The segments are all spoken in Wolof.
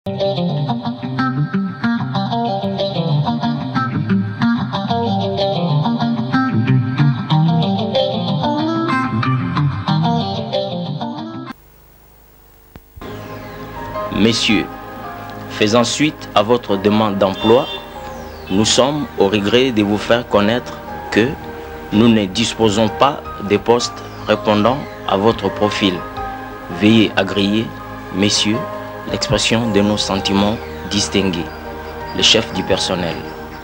Messieurs, faisant suite à votre demande d'emploi, nous sommes au regret de vous faire connaître que nous ne disposons pas de postes répondant à votre profil. Veuillez agréer, messieurs, l'expression de nos sentiments distingués. Le chef du personnel.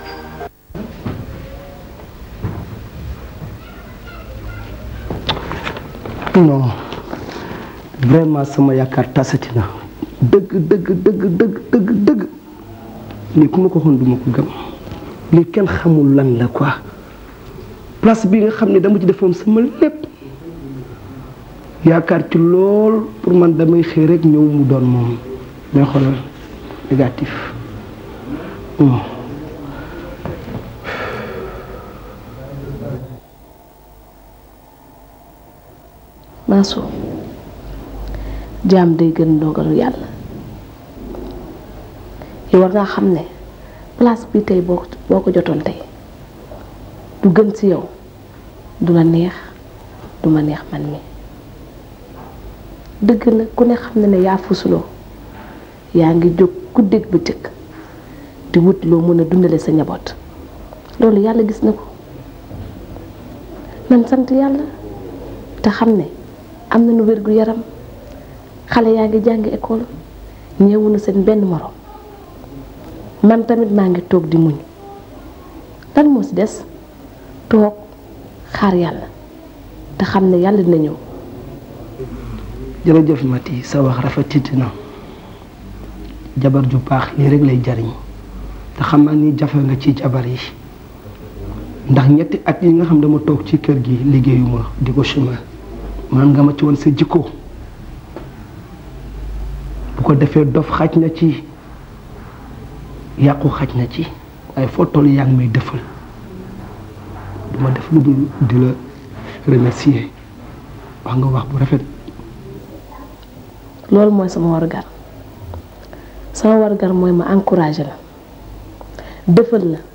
non vraiment sama yaakaar tasati na dëgg dëgg dëgg dëgg dëgg dëgg lii ku ma ko waxoon du ma ko gëm lii kenn xamul lan la quoi place bi nga xam ne dama ci defoon sama lépp yaakaar ci lool pour man damay xëy rek ñëw mu doon moom mais xoolal négatif Hmm. Mansour jaam day gën ndogalu yàlla yow war ngaa xam ne place bi tey boo boo ko jotoon tey du gën ci yow du la neex du ma neex man mi dëgg la ku ne xam ne ne yaa fusuloo yaa ngi jóg guddeeg bëccëg di wut loo mën a dundale sa njaboot loolu yàlla gis na ko nan sant yàlla te xam ne am nañu wér gu yaram xale yaa ngi jàngi école ñëwuñu seen benn morom man tamit maa ngi toog di muñ lan moo ci des toog xaar yàlla te xam ne yàlla dina ñëw jërëjëf Mati sa wax rafetiti na jabar ju baax lii rek lay jariñ te xam naa ni jafe nga ci jabar yi ndax ñetti at yi nga xam dama toog ci kër gi liggéeyuma di ko chemin man nga ma ci woon sa jikko bu ko defee dof xaj na ci yàqu xaj na ci waaye foo toll yaa ngi may defal duma def lu dul di la remercier wax nga wax bu rafet loolu mooy sama wargar sama wargar mooy ma encouragé la defal la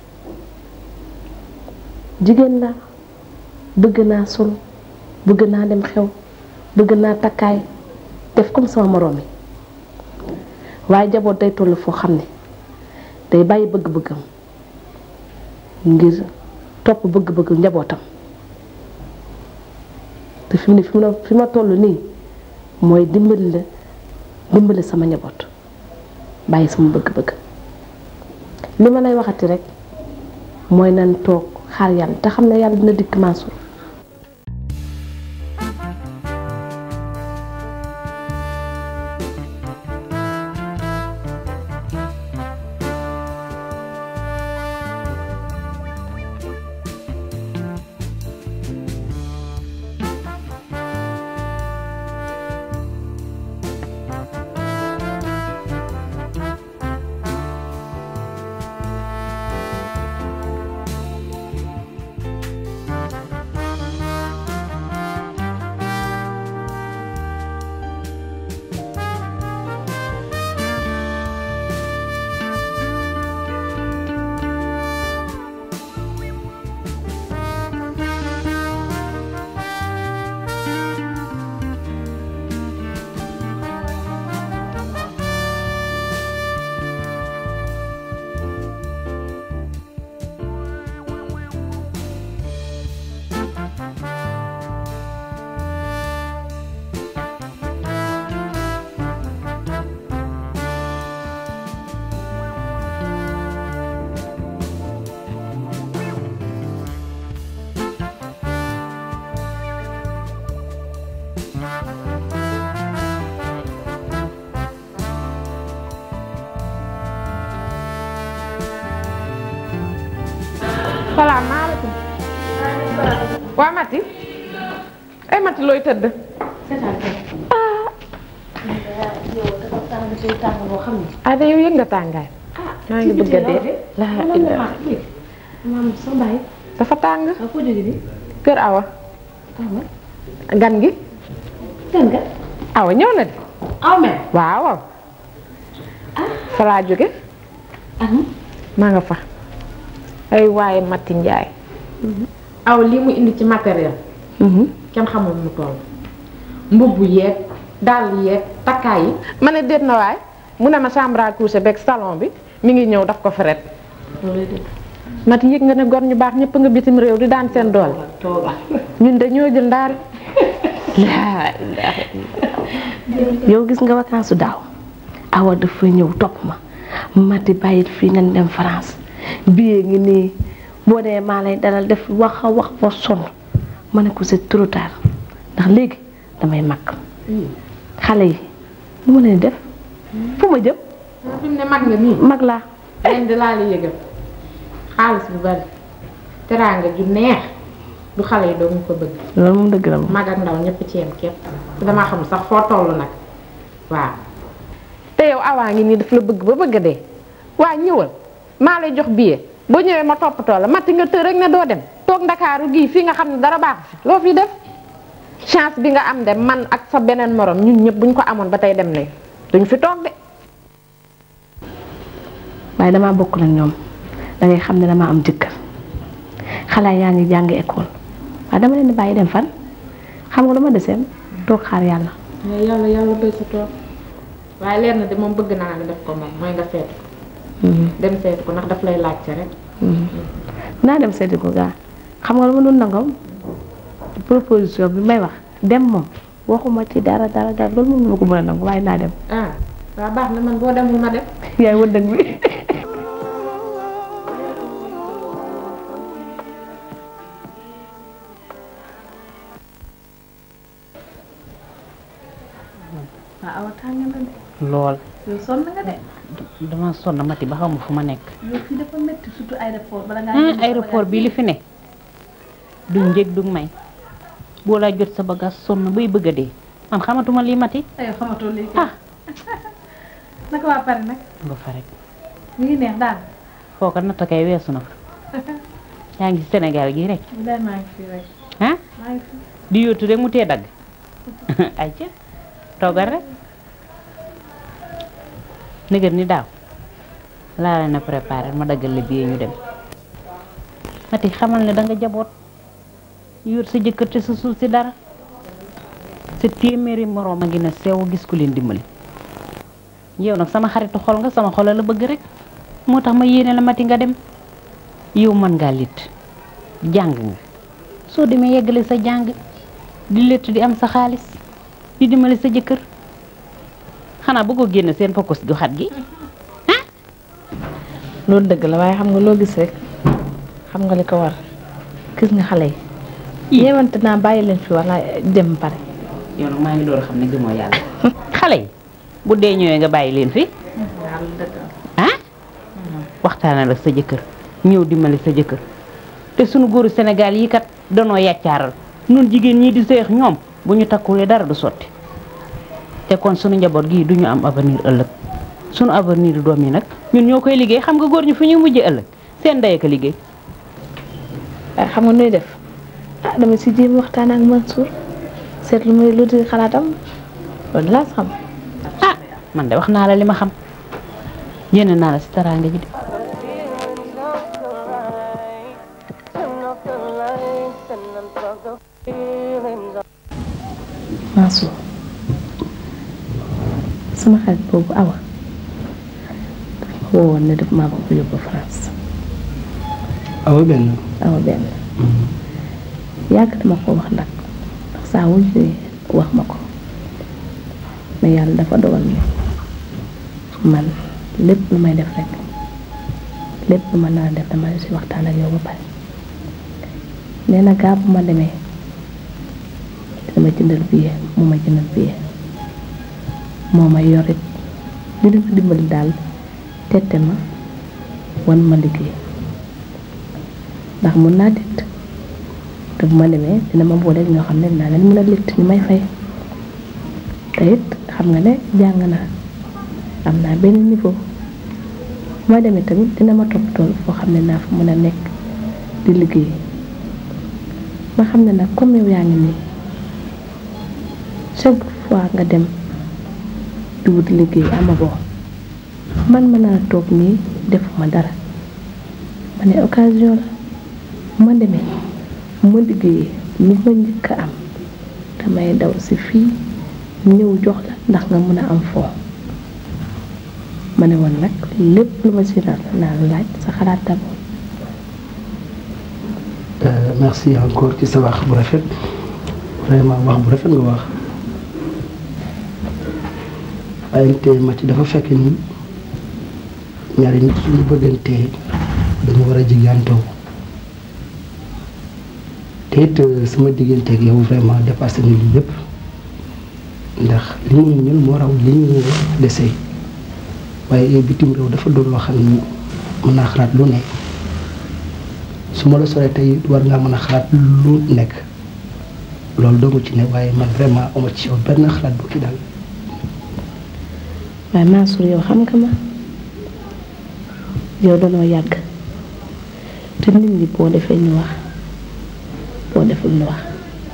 jigéen la bëgg naa sol bëgg naa dem xew bëgg naa takkaay def comme sama moroom yi waaye jaboot day toll foo xam ne day bàyyi bëgg-bëggam ngir topp bëgg-bëgg njabootam te fi mu ne fi ma fi ma toll nii mooy dimbali la dimbali sama njaboot bàyyi sama bëgg-bëgg li ma lay waxati rek mooy nan toog xaar yàlla te xam ne yàlla dina dikk Mansour salaamaaleykum. waa Mati. ay Mati looy tëdd. ah de yow yëg nga tàngaay. maa ngi bëgg a dee. laa ilaa maam sa baay dafa tàng. ak ko jóge bi kër Awa. gan gi. gan nga Awa ñëw na de. aw mel waaw waaw. fa laa jóge maa nga fa ay waaye Mati Njaay aw lii mu indi ci matériel kenn xamul mu toll mbubb yeeg dàll yeeg takkaay yi ma ne déet na waay mu ne ma chambre à coucher beeg salon bi mi ngi ñëw daf ko feret Mati yëg nga ne gor ñu baax ñëpp nga bitim réew di daan seen doole ñun de ñoo jël ndaari laa ilaaha yow gis nga vacances su daaw awa dafa ñëw topp ma mati bàyyit fii nañ dem France billet ngi nii boo dee maa lay dalal def wax a wax ba sonn ma ne ko c'est trop tard ndax léegi damay mag xale yi lu ma leen def fu ma jëm fi mu ne mag nga nii mag laa leen di laa la yëgal xaalis bu bari teraanga ju neex du xale yi doo mu ko bëgg loolu moom dëgg la moom mag ak ndaw ñëpp ci yem képp damaa xam sax foo toll nag waaw te yow awaa ngi nii daf la bëgg ba bëgg dee waa ñëwal maa lay jox billet boo ñëwee ma toppatoo la matti nga tër rek ne doo dem toog ndakaaru gii fii nga xam ne dara baaxu fi loo fi def chance bi nga am de man ak sa beneen morom ñun ñëpp buñ ko amoon ba tey dem nañ duñ fi toog de waaye damaa bokk nag ñoom da ngay xam ne damaa am jëkkër xale yaa ngi jàng école waaye dama leen di bàyyi dem fan xam nga lu ma deseen toog xaar yàlla yàlla yàlla béy sa toog waaye leer na de moom bëgg naa nga def ko moom mooy nga seetu ko dem seetu ko ndax daf lay laajte rek naa dem seeti ko gaa xam nga lu ma doon nangam proposition bi may wax dem moom waxuma ci dara dara dara loolu moom ma ko mën a nangu waaye naa dem ah waa baax na man boo demul ma dem yaay wëndëg bi waaw awa tàng na de lool yow sonn nga de dama sonn mati ba xamu fu ma nekk yow fii dafa métti surtout aéroport bala ngaa ah génn sa aéroport bi li fi ne du njëg du may boo laa jot sa bagage sonn bay bëgg a dee man xamatuma lii mati bagage. aywa xamatoo léegi ah naka waa pare nag ba fa rek mi ngi neex daal foo ko natt kay weesu na fa yaa ngi Sénégal gi rek day maa ngi fi rek ah maa ngi fi di yóotu rek mu tee dagg ay ca toogal rek nëgër ni daaw laa leen a préparé ma daggal la billet ñu dem mati xamal ne da nga jaboot yor sa jëkkër te sa suuf si dara sa téeméeri moroom a ngi ne sew gis ku leen dimbali yow nag sama xaritu xol nga sama xol la bëgg rek moo tax ma yéene la mati nga dem yow mën ngaa lit jàng nga soo demee yeggale sa jàng di létt di am sa xaalis di dimbali sa jëkkër xanaa bëggoo génn seen focus gu xat gi loolu dëgg la waaye xam nga loo gis rek xam nga li ko war gis nga xale yi yéewante naa bàyyi leen fi wala dem pare yow nag maa ngi door a xam ne gëmoo yàlla xale yi bu dee ñëwee nga bàyyi leen fi ah waxtaanal ak sa jëkkër ñëw dimbali sa jëkkër te sunu góoru Sénégal yi kat danoo yàccaaral nun jigéen ñii di seex ñoom bu ñu takkulee dara du sotti te kon sunu njaboot gii du ñu am avenir ëllëg sunu avenir doom yi nag ñun ñoo koy liggéey xam nga góor ñu fu ñuy mujjee ëllëg seen ndey ak a liggéey waaye xam nga nuy def ah dama si jéem waxtaan ak Mansour seet lu muy lu di xalaatam loolu laa xam ah man de wax naa la li ma xam yéene naa la si teraanga ji de Mansour sama xarit boobu awa daf ma woowoon ne daf maa bëgg yóbbu France awa benn awa benn yàgg dama ko wax nag ndax saa wu ñëwee wax ma ko mais yàlla dafa dogal ni man lépp lu may def rek lépp lu ma nar a def dama si waxtaan ak yow ba pare nee na gaa bu ma demee dama jëndal billet moo ma jëndal billet moo ma yorit dina ma dimbali daal tette ma wan ma liggéey ndax mun naa tett te bu ma demee dina ma booleeg ñoo xam ne dinaa leen mën a litt ñu may fay te it xam nga ne jàng naa am naa benn niveau bu ma demee tamit dina ma toppatoo foo xam ne naa fa mën a nekk di liggéey ma xam ne nag comme yow yaa ngi nii chaque fois nga dem di wut liggéey amagoo man mën naa toog nii defuma dara ma ne occasion la ma demee ma liggéeyee lu ma njëkk a am damay daw si fii ñëw jox la ndax nga mën a am foo ma ne woon nag lépp lu ma si nar naa laaj sa xalaat d'abord merci encore ci sa wax bu rafet vraiment wax bu rafet nga wax waaye te Mati dafa fekk ni ñaari nit suñu bëggantee dañu war a jigantoo te it sama digganteeg yow vraiment dépassé na lii yëpp ndax li mu muñal moo raw li ñu dese waaye bitim réew dafa doon loo xam ni mën naa xalaat lu ne su ma la soree tey war ngaa mën a xalaat lu nekk loolu doomu ci ne waaye man vraiment ama ci yow benn xalaat bu ki daal waaye Mansour yow xam nga ma yow danoo yàgg te nit ñi boo defee ñu wax boo deful ñu wax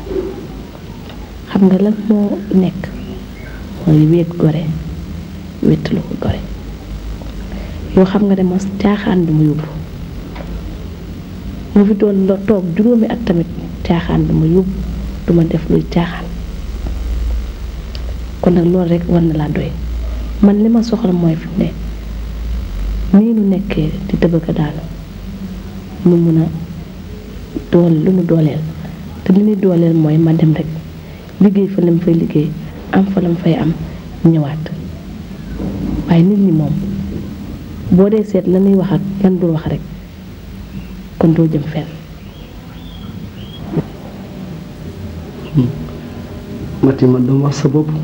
xam nga lan moo nekk mooy wéet gore wéttalu ko gore yow xam nga ne ma caaxaan bi mu yóbbu mu fi doon la toog juróomi at tamit caaxaan bi ma yóbbu duma def luy caaxaan kon nag loolu rek war na laa doy man li ma soxla mooy fi mu ne nii nu nekkee di tëbëka daanu nu mun a dool lu nu dooleel te li ñuy dooleel mooy ma dem rek liggéey fa lam fay liggéey am fa lam fay am ñëwaat waaye nit ñi moom boo dee seet la ñuy wax ak lan dul wax rek kon doo jëm fenn Mati man dama wax sa bopp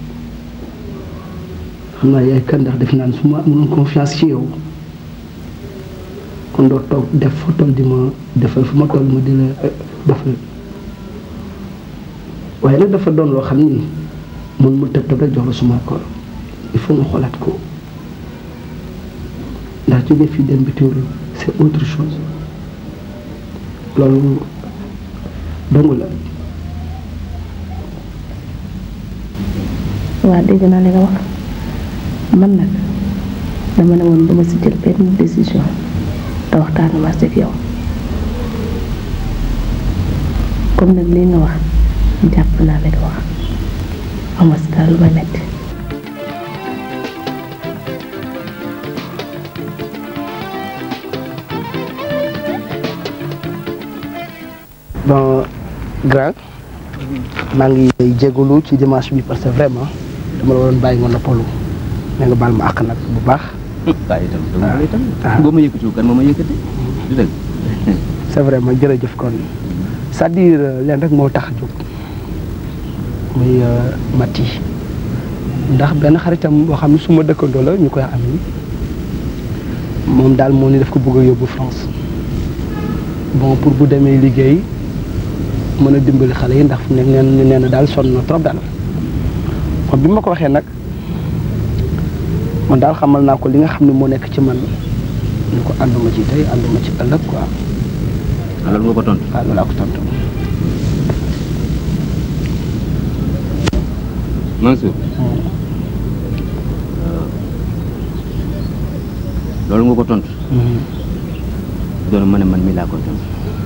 xam naa yaay kan ndax def naan su ma amoon confiance ci yow kon doo toog def fa toll di ma defal fu ma toll ma di la defal waaye nag dafa doon loo xam ni mun mu tëb tëb rek jox la suma accord il faut nga xoolaat ko ndax jóge fii dem bitim réew c'est autre chose loolu dong la waa dégg naa li nga wax man nag dama ne woon duma si jël benn décision te waxtaanu ma ak yow comme nag lii nga wax jàpp naa li nga wax ama si daal lu may metti bon grand maa ngi lay jégalu ci dimanche bi parce que vraiment dama la waroon bàyyi nga noppalu mais nga baal ma àq nag bu baax. waaye itam dama la itam boo ma yëkkatiwul kan moo ma yëkkati du dëgg c'est vrai ma jërëjëf kon c'est-à-dire leen rek moo tax a jóg muy Mati ndax benn xaritam boo xam ne su ma dëkkandoo la ñu koy am moom daal moo ni daf ko bëgg a yóbbu France bon pour bu demee liggéey mën a dimbali xale yi ndax fu nekk neen nee na daal sonn na trop daal kon bi ma ko waxee nag man daal xamal naa ko li nga xam ne moo nekk ci man ñu ko ànduma ci tey ànduma ci ëllëg quoi alors nga ko tontu waaw loolu laa ko tontu Mansour loolu nga ko tontu doon ma ne man mii laa koy tontu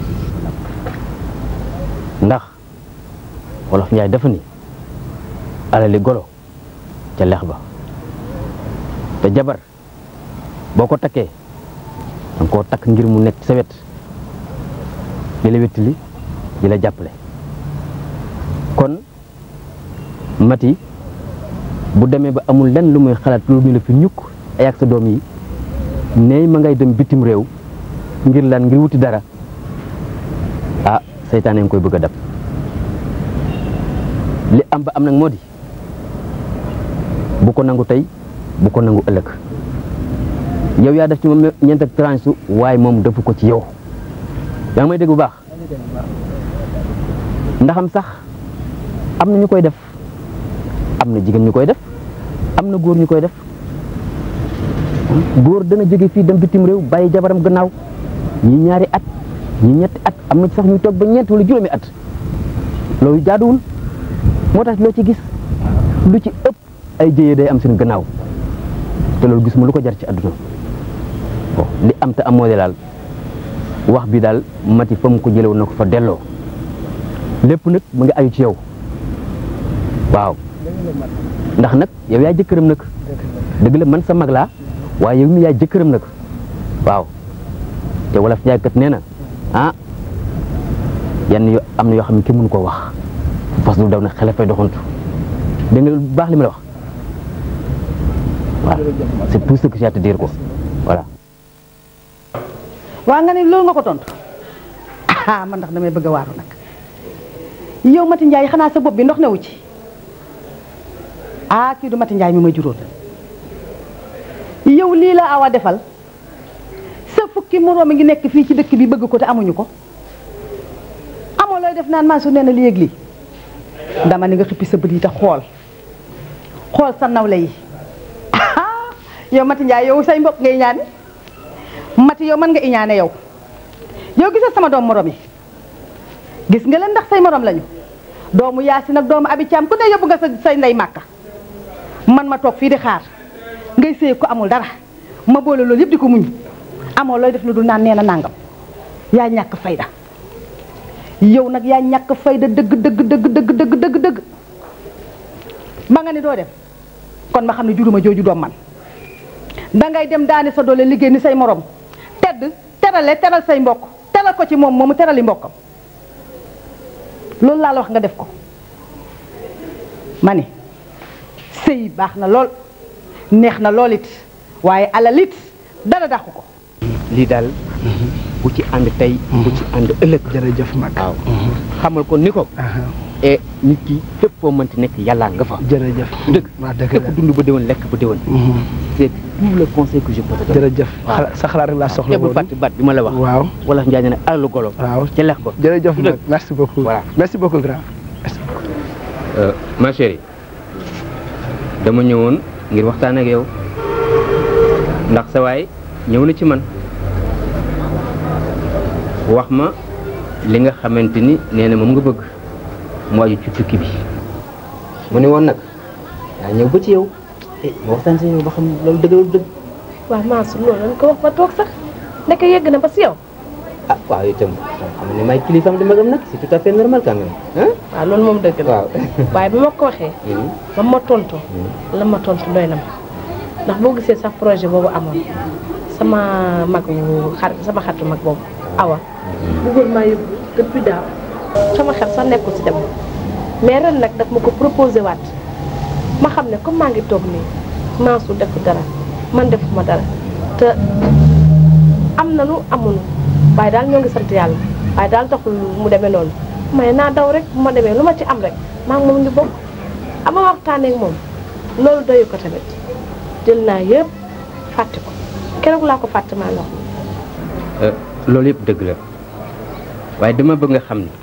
ndax wolof njaay dafa ni alali golo ca lex ba te jabar boo ko takkee danga koo takk ngir mu nekk sa wet di la wettali di la jàppale kon mati bu demee ba amul lenn lu muy xalaat lu ñu la fi ñukk ay ak sa doom yi ne ma ngay dem bitim réew ngir lan ngir wuti dara ah seytaane nga koy bëgg a dab li am ba am nag moo di bu ko nangu tey bu ko nangu ëllëg yow yaa def ci moom ñeent ak tranche su waaye moom defu ko ci yow yaa ngi may dégg bu baax ndaxam sax am na ñu koy def am na jigéen ñu koy def am na góor ñu koy def góor dana jóge fii dem bitim réew bàyyi jabaram gannaaw ñi ñaari at ñi ñetti at am na ci sax ñu toog ba ñeent wala juróomi at loolu jaaduwul moo tax loo ci gis lu ci ëpp ay jëye day am seen gannaaw te loolu gisuma lu ko jar ci àdduna bon li am te am moo de daal wax bi daal mati fa mu ko jëlewoon na ko fa delloo lépp nag mu ngi ayu ci yow waaw ndax nag yow yaa jëkkëram nag dëgg la man sa mag laa waaye yow mi yaa jëkkëram nag waaw te wala fi kat nee na ah yenn yo am na yoo xam ne kenn mënu koo wax fas du daw na xele fay doxantu dégg nga bu baax li ma la wax voilà c'est tout ce que j'ai à te dire quoi voilà waa nga ne loolu nga ko tontu ah man ndax damay bëgg a waaru nag yow Mati Ndiaye xanaa sa bopp bi ndox newu ci ah kii du Mati Ndiaye mi ma juróon yow lii la awa defal sa fukki moroom a ngi nekk fii ci dëkk bi bëgg ko te amuñu ko amoo looy def naan maa su nee na li yëg lii dama ni nga xippi sa bët yi te xool xool sa nawle yi yow Mati Ndiaye yow say mbokk ngay ñaani Mati yow mën nga iñaane yow yow gisal sama doom morom yi gis nga leen ndax say morom lañu doomu Yaasin ak doomu Abi Caam ku ne yóbbu nga sa say ndey màkka man ma toog fii di xaar ngay sëy ko amul dara ma boole loolu yëpp di ko muñ amoo looy def lu dul naan nee na nàngam yaa ñàkk fayda yow nag yaa ñàkk fayda dëgg dëgg dëgg dëgg dëgg dëgg dëgg ba nga ni doo dem kon ma xam ne juruma jooju doom man dangay dem daani sa doole liggéey ni say morom tedd terale teral say mbokk teral ko ci moom moomu terali mbokkam loolu laa la wax nga def ko ma ni sëy baax na lool neex na lool it waaye alal it dara dàqu ko lii daal bu ci ànd tey bu ci ànd ëllëg jërëjëf mag waaw xamal ko ni ko e nit ki fépp foo mënti nekk yàllaa nga fa jërëjëf dëgg waaw dëgg képp dund ba déwén lekk ba déwén c'est tout le conseil que je peux te donner jërëjëf sa xalaat rek laa soxla te bul fàtte baat bi ma la wax waaw wala njaay ne alalu golo waaw ca lex ba jërëjëf mag merci beaucoup voilà merci beaucoup grand ma chérie dama ñëwoon ngir waxtaan ak yow ndax sa waay ñëw na ci man wax ma li nga xamante ni nee na moom nga bëgg mu aju ci tukki bi mu ne woon nag daa ñëw ba ci yow eh ma waxtaan si yow ba xam loolu dëgg la dëgg waaw Mansour loolu lañ ko wax ba toog sax nekk yegg na ba si yow ah waaw itam xam ne may kilifaam di magam nag c'est tout à fait normal quand même ah waaw loolu moom dëgg la waaw waaye bi ma ko waxee ba ma tontu la ma tontu doy na ma ndax boo gisee sax projet boobu amoon sama mag wu xar sama xaritu mag boobu awa bëggoon maa yóbbu depuis daaw sama xel sax nekkul si dem mais ren nag daf ma ko proposé waat ma xam ne comme maa ngi toog nii Mansour def dara man defuma dara te am na lu amul waaye daal ñoo ngi sant yàlla waaye daal taxul mu demee noonu mais naa daw rek bu ma demee lu ma ci am rek maa ngi moom ñu bokk ama waxtaanee ak moom loolu doyu ko tamit jël naa yëpp fàtte ko keroog laa ko fàtte maa lox loolu yëpp dëgg la waaye dama bëgg nga xam ne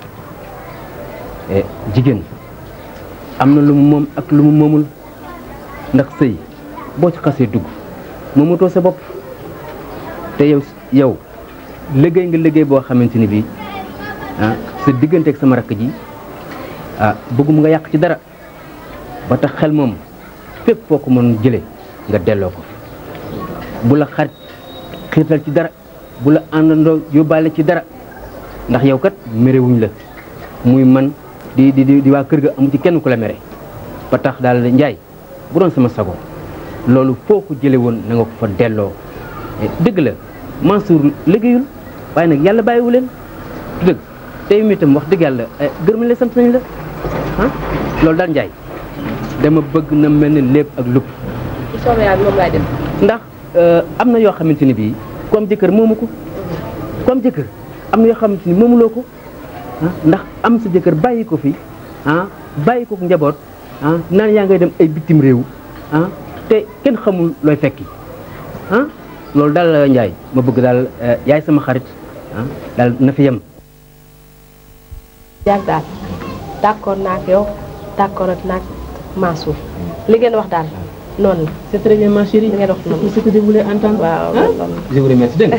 eh, jigéen am na lu mu moom ak lu mu moomul ndax sëy boo ci xasee dugg moomatoo sa bopp te yow yow liggéey nga liggéey boo xamante ni bii ah sa diggante ak sama rakk ji ah bëggum nga yàq ci dara ba tax xel moom fépp foo ko mën jële nga delloo ko bu la xarit xiirtal ci dara bu la àndandoo yóbbaale ci dara ndax yow kat merewuñ la muy man di di di waa kër ga amu ci kenn ku la mere ba tax daal njaay bu doon sama sago loolu foo ko jële woon na nga ko fa delloo dëgg la Mansour liggéeyul waaye nag yàlla bàyyiwu leen du dëgg tey mi itam wax dëgg yàlla gërëm la sant nañ la ah loolu daal njaay dama bëgg na mel ni lépp ak lupp bu soobee yàlla moom laay def ndax am na yoo xamante ni bii ku am jëkkër moomu ko ku am jëkkër am na yoo xamante ni moomuloo ko ah ndax am sa jëkkër bàyyi ko fi ah bàyyi ko njaboot ah naan yaa ngay dem ay bitim réew ah te kenn xamul looy fekki ah loolu daal Njaay ma bëgg daal yaay sama xarit ah daal na fi yem. yàgg daal d'accord naa ak yow d'accord ak naag Mansour li ngeen wax daal noonu la. c'est très bien ma chérie. li ngeen wax noonu ce que je voulais entendre. waaw ah loolu je vous remercie dégg nga.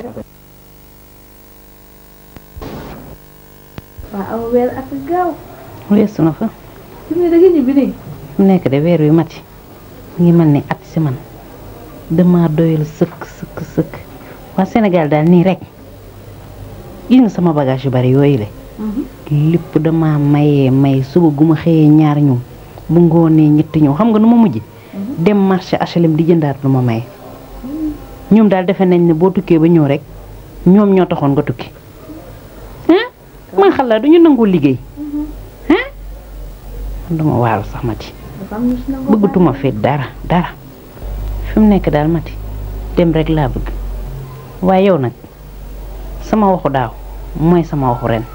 waaw aw weer ak gaaw weesu na fa fi mu ne da ngeen ñibbi nii mu nekk de weer wi mati mu ngi mel ni at si man dama doyal sëkk sëkk sëkk waa Sénégal daal nii rek gis nga sama bagage yu bari yooyu le lépp dama mayee may suba gu ma xëyee ñaar ñëw bu ngoonee ñetti ñëw xam nga nu ma mujj dem marché HLM di jëndaat lu ma maye ñoom daal defe nañ ne boo tukkee ba ñëw rek ñoom ñoo taxoon nga tukki ah man xalaat duñu nangoo liggéey ah man duma waaru sax mati bëggatuma fi dara dara fi mu nekk daal mati dem rek laa bëgg waaye yow nag sama waxu daaw mooy sama waxu ren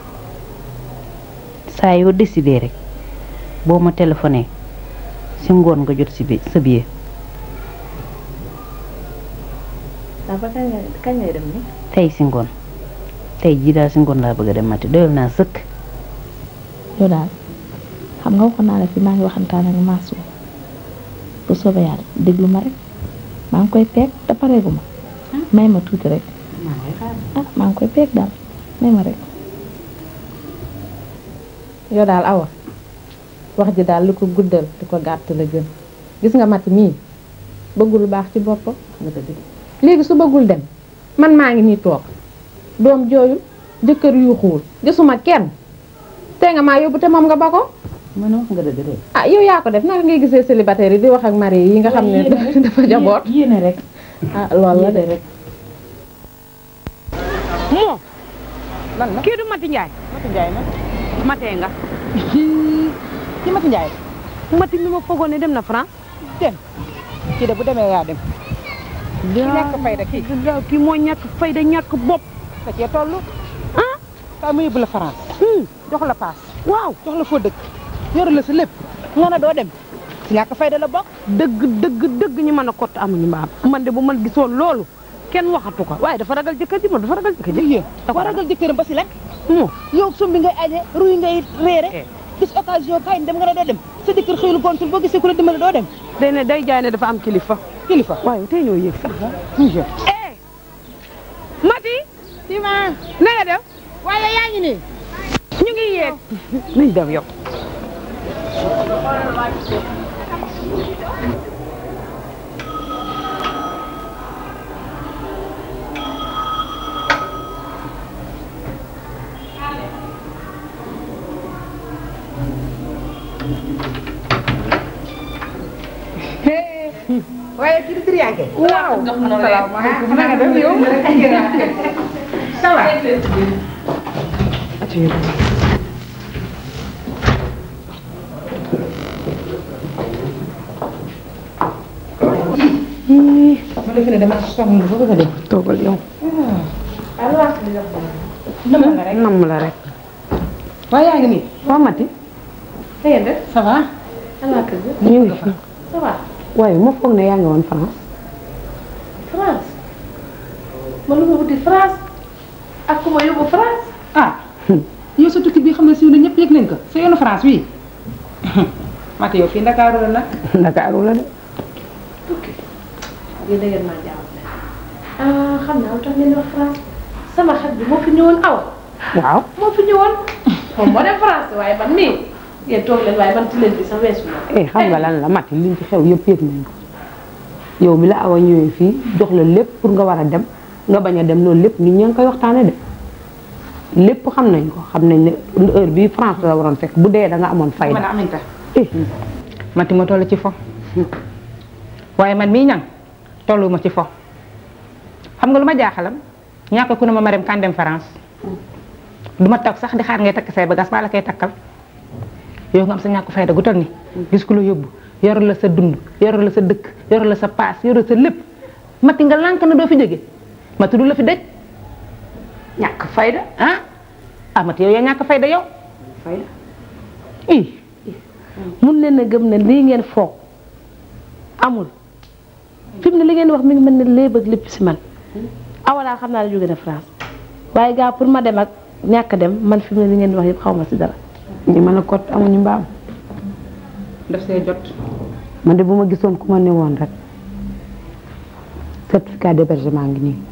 saa yoo décidé rek boo ma téléphoné si ngoon nga jot si bi sa billet dafa kañ ngay kañ ngay dem ni tey si ngoon tey jii daal si ngoon laa bëgg a dem mati doyal naa sëkk yow daal xam nga waxoon naa la fi maa ngi waxantaan ak maasu bu soobee yàlla déglu ma rek maa ngi koy peeg te pareegu ma may ma tuuti rek ah maa ngi koy peeg daal may ma rek yow daal awa wax ji daal lu ko guddal di ko gàtt la gën gis nga mati mii bëggul lu baax ci boppam léegi su bëggul dem man maa ngi nii toog doom jooyul jëkkër yuuxuwul gisuma kenn te nga maa yóbbu te moom nga ba ko mën a wax nga dëgg de ah yow yaa ko def naka ngay gisee célibataire yi di wax ak mari yi nga xam ne dafa jaboot yéene rek ah loolu la de rek moo lan la kii du Mati Ndiaye Mati Ndiaye nag matee nga ci Mati Ndiaye Mati mi ma foogoon ne dem na France dem kii de bu demee yaa dem ki ñàkk fayda kii kii moo ñàkk fayda ñàkk bopp da cee toll ah ka mu yóbbu la France jox la paas waaw jox la foo dëkk yor la sa lépp nga ne doo dem si ñàkk fayda la bokk dëgg dëgg dëgg ñu mën a kott amuñu mbaam man de bu man gisoon loolu kenn waxatu ko waaye dafa ragal jëkkër ji moom dafa ragal jëkkër ji dafa ragal jëkkëram ba si lekk moo yow sumbi ngay aje ruy ngay réere gis occasion kaay dem nga ne doo dem sa jëkkër xëyul gontul boo gisee ku la dimbale doo dem day ne day jaay ne dafa am kilifa kilifa waaye tey ñoo yéeg sax eh Mati si ma na nga def waaye yaa ngi nii ñu ngi yéeg nañ dem yow waaye kii di trianke waaw salaamaaleykum na nga def yow ça va ma defe ne dama sonn ba bëgg a def toogal yow nam la rek nam la rek waaye yaa ngi nii waa Mati ça va ñu ngi fi ça va waaye ma foog ne yaa ngi woon France France man lu ma wuti France ak ku ma yóbbu France ah yow sa tukki bi xam ne siiw na ñëpp yëg nañ ko sa yoonu France wi Mati yow fii Ndakaaru la nag Ndakaaru la de tukki yéen da ngeen maa jaawale ah xam naa lu tax ngeen di wax France sama xarit bi moo fi ñëwoon aw waaw moo fi ñëwoon moom moo dem France waaye man mii ngeen toog leen waaye man ci leen bi sax weesu na eh xam nga lan la Mati liñ ci xew yëpp yëg nañ ko yow bi la awa ñëwee fii jox la lépp pour nga war a dem nga bañ a dem loolu lépp nit ñi ngi koy waxtaane de lépp xam nañ ko xam nañ ne heure bii France la waroon fekk bu dee da nga amoon fayda eh mati ma toll ci fo waaye man mii ñang tollu ma ci fo xam nga lu ma jaaxalam ñàkk ku ne ma ma dem kan dem France du ma toog sax di xaar ngay takk say bagages ba la koy takkal yow nga am sa ñàkk fayda gu toll ni gis ku la yóbbu yor la sa dund yor la sa dëkk yor la sa paas yor sa lépp mati nga lànk na doo fi jóge mati du la fi dëj ñàkk fayda ah ah mati yow yaa ñàkk fayda yow fayda i mun leen a gëm ne lii ngeen foog amul fi mu ne li ngeen wax mi ngi mel ne léeb ak lépp si man awalaal xam naa ne jóge na France waaye gaa pour ma dem ak ñàkk a dem man fi mu ne li ngeen wax yëpp xaw ma si dara ñi mën a kot amuñu mbaam daf see jot man de bu ma gisoon ku ma ne woon rek certificat d'hébergement ngi nii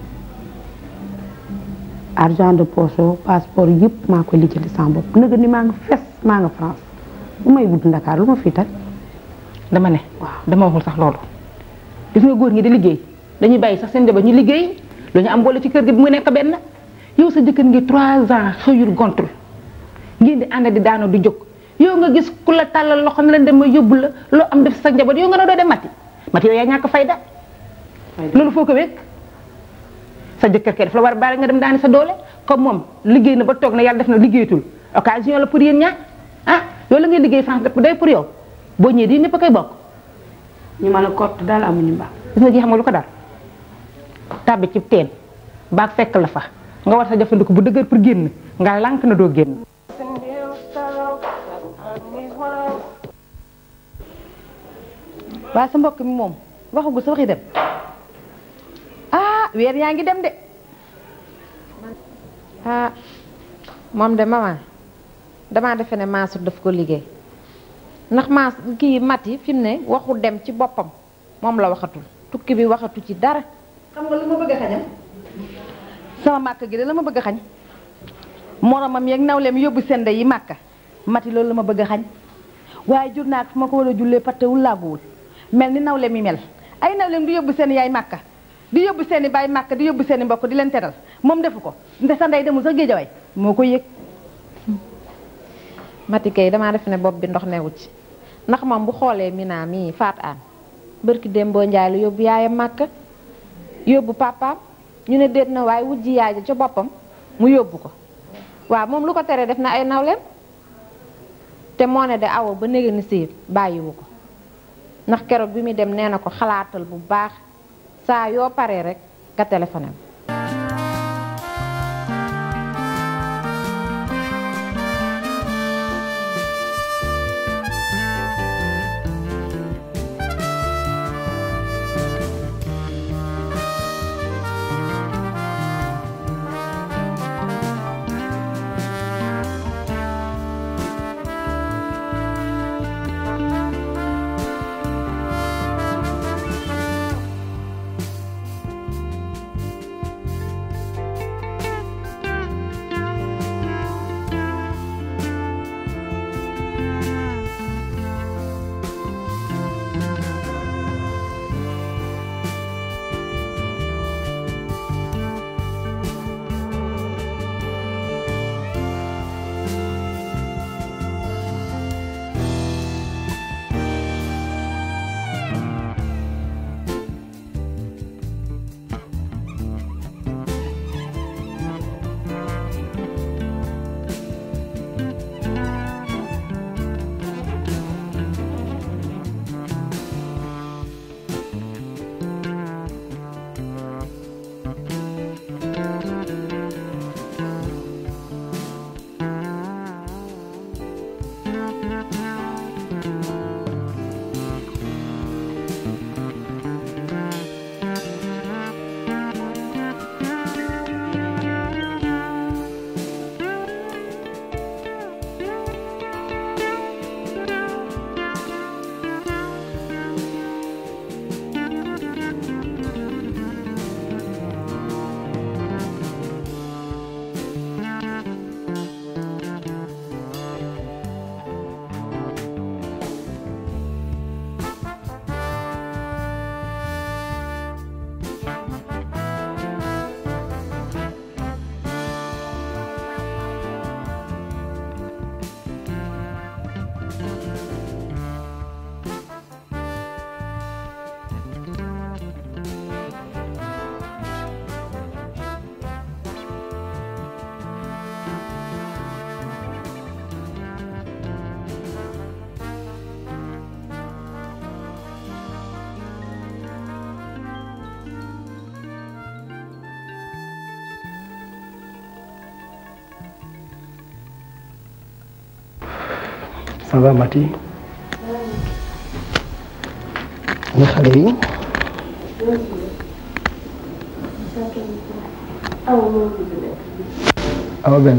argent de poche passeport yëpp maa koy lijjanti sama bopp nëgë ni maa nga fes maa nga France bu may wut Ndakaar lu ma fii tag dama ne dama waxul sax loolu gis nga góor ñi di liggéey dañuy bàyyi sax seen jabar ñu liggéey lu ñu am boole ci kër gi bu mu nekk benn yow sa jëkkër ngi trois ans xëyul gontul ngeen di ànd di daano di jóg yow nga gis ku la tàllal loxo ne leen dem ma yóbbu la loo am def sa njaboot yow nga ne doo dem mati mati yow yaa ñàkk fayda loolu foo ko wékk sa jëkkër kay daf la war a baale nga dem daani sa doole comme moom liggéey na ba toog na yàlla def na liggéeyatul occasion la pour yéen ñaar ah yow la ngay liggéey France def day pour yow boo ñëwee di ñëpp a koy bokk ñu mën a kott daal amuñu mbaa gis nga ji xam nga lu ko dar tàbbi ci teen baag fekk la fa nga war sa jëfandiku bu dëgër pour génn nga lànk na doo génn waa sa mbokk mi moom waxagu sa waxi dem ah weer yaa ngi dem de ah moom de maman damaa defe ne Mansour daf ko liggéey ndax maas kii mat yi fi mu ne waxu dem ci boppam moom la waxatul tukki bi waxatu ci dara xam nga lu ma bëgg a xañam sama màkk gi de la ma bëgg a xañ moromam yeeg nawleem yóbbu sende yi màkka mati loolu la ma bëgg a xañ waaye jur naa fu ma ko war a jullee pattewul laaguwul mel ni nawle mi mel ay nawleem di yóbbu seen yaay màkka di yóbbu seen i baay màkka di yóbbu seen i mbokk di leen teral moom defu ko nde sa ndey demul sax géejawaay moo ko yëg mati kay damaa def ne bopp bi ndox newu ci ndax moom bu xoolee Mina mii faat aan bërki démboo njaay la yóbbu yaayam màkka yóbbu papaam ñu ne déet na waaye wujji yaay ja ca boppam mu yóbbu ko waaw moom lu ko tere def na ay nawleem te moo ne de awo ba néga ni siir bàyyiwu ko ndax keroog bi muy dem nee na ko xalaatal bu baax saa yoo paree rek nga téléphoné ça va Mati ñu xale yi awa benn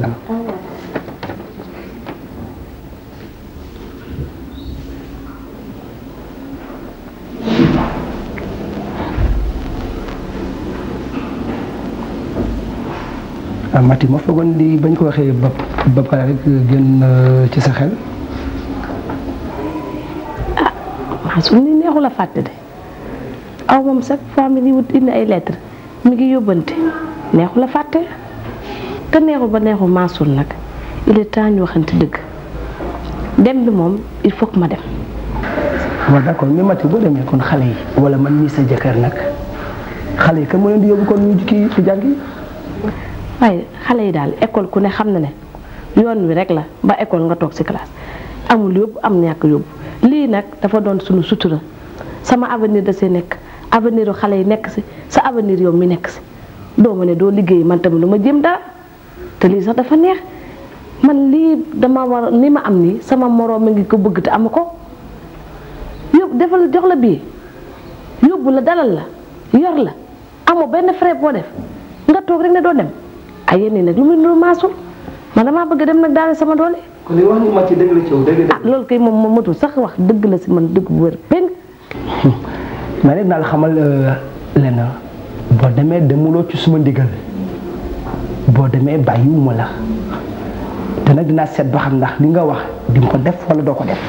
ah Mati ma foogoon di bañ ko waxee ba ba pare rek génn ci sa xel maa su ni neexu la fàtte de aw moom chaque fois mi ngi wut indi ay lettre mi ngi yóbbante neexu la fàtte te neexu ba neexu maasul nag il est temps ñu waxante dëgg dem bi moom il faut que ma dem waaw d'accord mais Mati boo demee kon xale yi wala man mii sa jëkkër nag xale yi kan moo leen di yóbbu kon ñu kii ci jàngi waaye xale yi daal école ku ne xam na ne yoon wi rek la ba école nga toog ci classe amul yóbbu am ñàkk yóbbu lii nag dafa doon suñu sutura sama avenir da see nekk avenir u xale yi nekk si sa avenir yow mi nekk si doo ma ne doo liggéey man tamit lu ma jëm dara te lii sax dafa neex man lii dama war ni ma am nii sama moroom mi ngi ko bëgg te amu ko yóbbu defal jox la bii yóbbu la dalal la yor la amoo benn frais boo def nga toog rek ne doo dem ay yéen nag lu muy nuru maasul man damaa bëgg dem nag daal sama doole. kon li wax ni Mati dëgg la ci yow dëgg ah loolu kay moom moom matul sax wax dëgg la si man dëgg bu wér péng. mais nag daal xamal lenn boo demee demuloo ci suma ndigal boo demee bàyyiwuma la te nag dinaa seet ba xam ndax li nga wax di nga ko def wala doo ko def.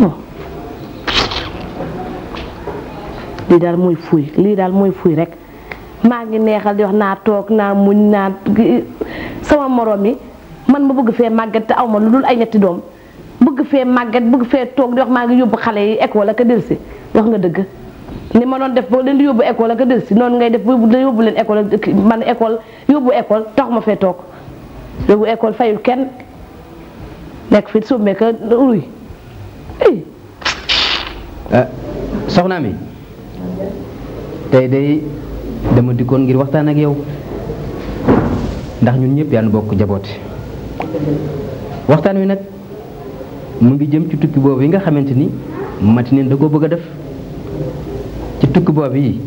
lii daal mooy fuuy lii daal mooy fuuy rek maa ngi neexal di wax naa toog naa muñ naa sama moroom yi man ma bëgg fee màgget te aw ma lu dul ay ñetti doom bëgg fee màgget bëgg fee toog di wax maa ngi yóbbu xale yi école ak a delsi wax nga dëgg ni ma doon def boo leen di yóbbu école ak a delsi noonu ngay def ba yóbbu leen école man école yóbbu école tax ma fee toog yóbbu école fayul kenn nekk fi summee ka uruy soxna mi tey day dama dikkoon ngir waxtaan ak yow ndax ñun ñëpp yaa nu bokk jaboote waxtaan wi nag mu ngi jëm ci tukki boobu yi nga xamante ni mati neen da koo bëgg a def ci tukki boobu yi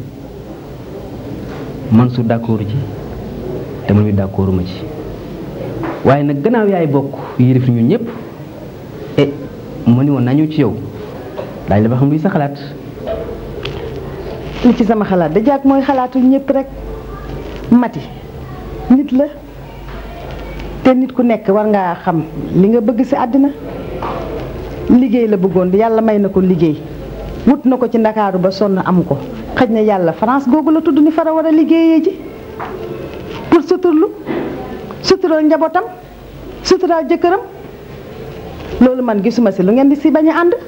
man su d'accord ci te man mi d'accord ma ci waaye nag gannaaw yaay bokk yilif ñun ñëpp e ma ni woon naa ñëw ci yow daaj la ba xam luy sa xalaat li ci sama xalaat da jàkk mooy xalaatu ñëpp rek mati nit la te nit ku nekk war ngaa xam li nga bëgg ci àddina liggéey la bëggoon yàlla may na ko liggéey wut na ko ci ndakaaru ba sonn amu ko xëj na yàlla France googu la tudd ni fara war a liggéeyee ji pour suturlu sutural njabootam sutural jëkkëram loolu man gisuma ci lu ngeen di ci bañ a ànd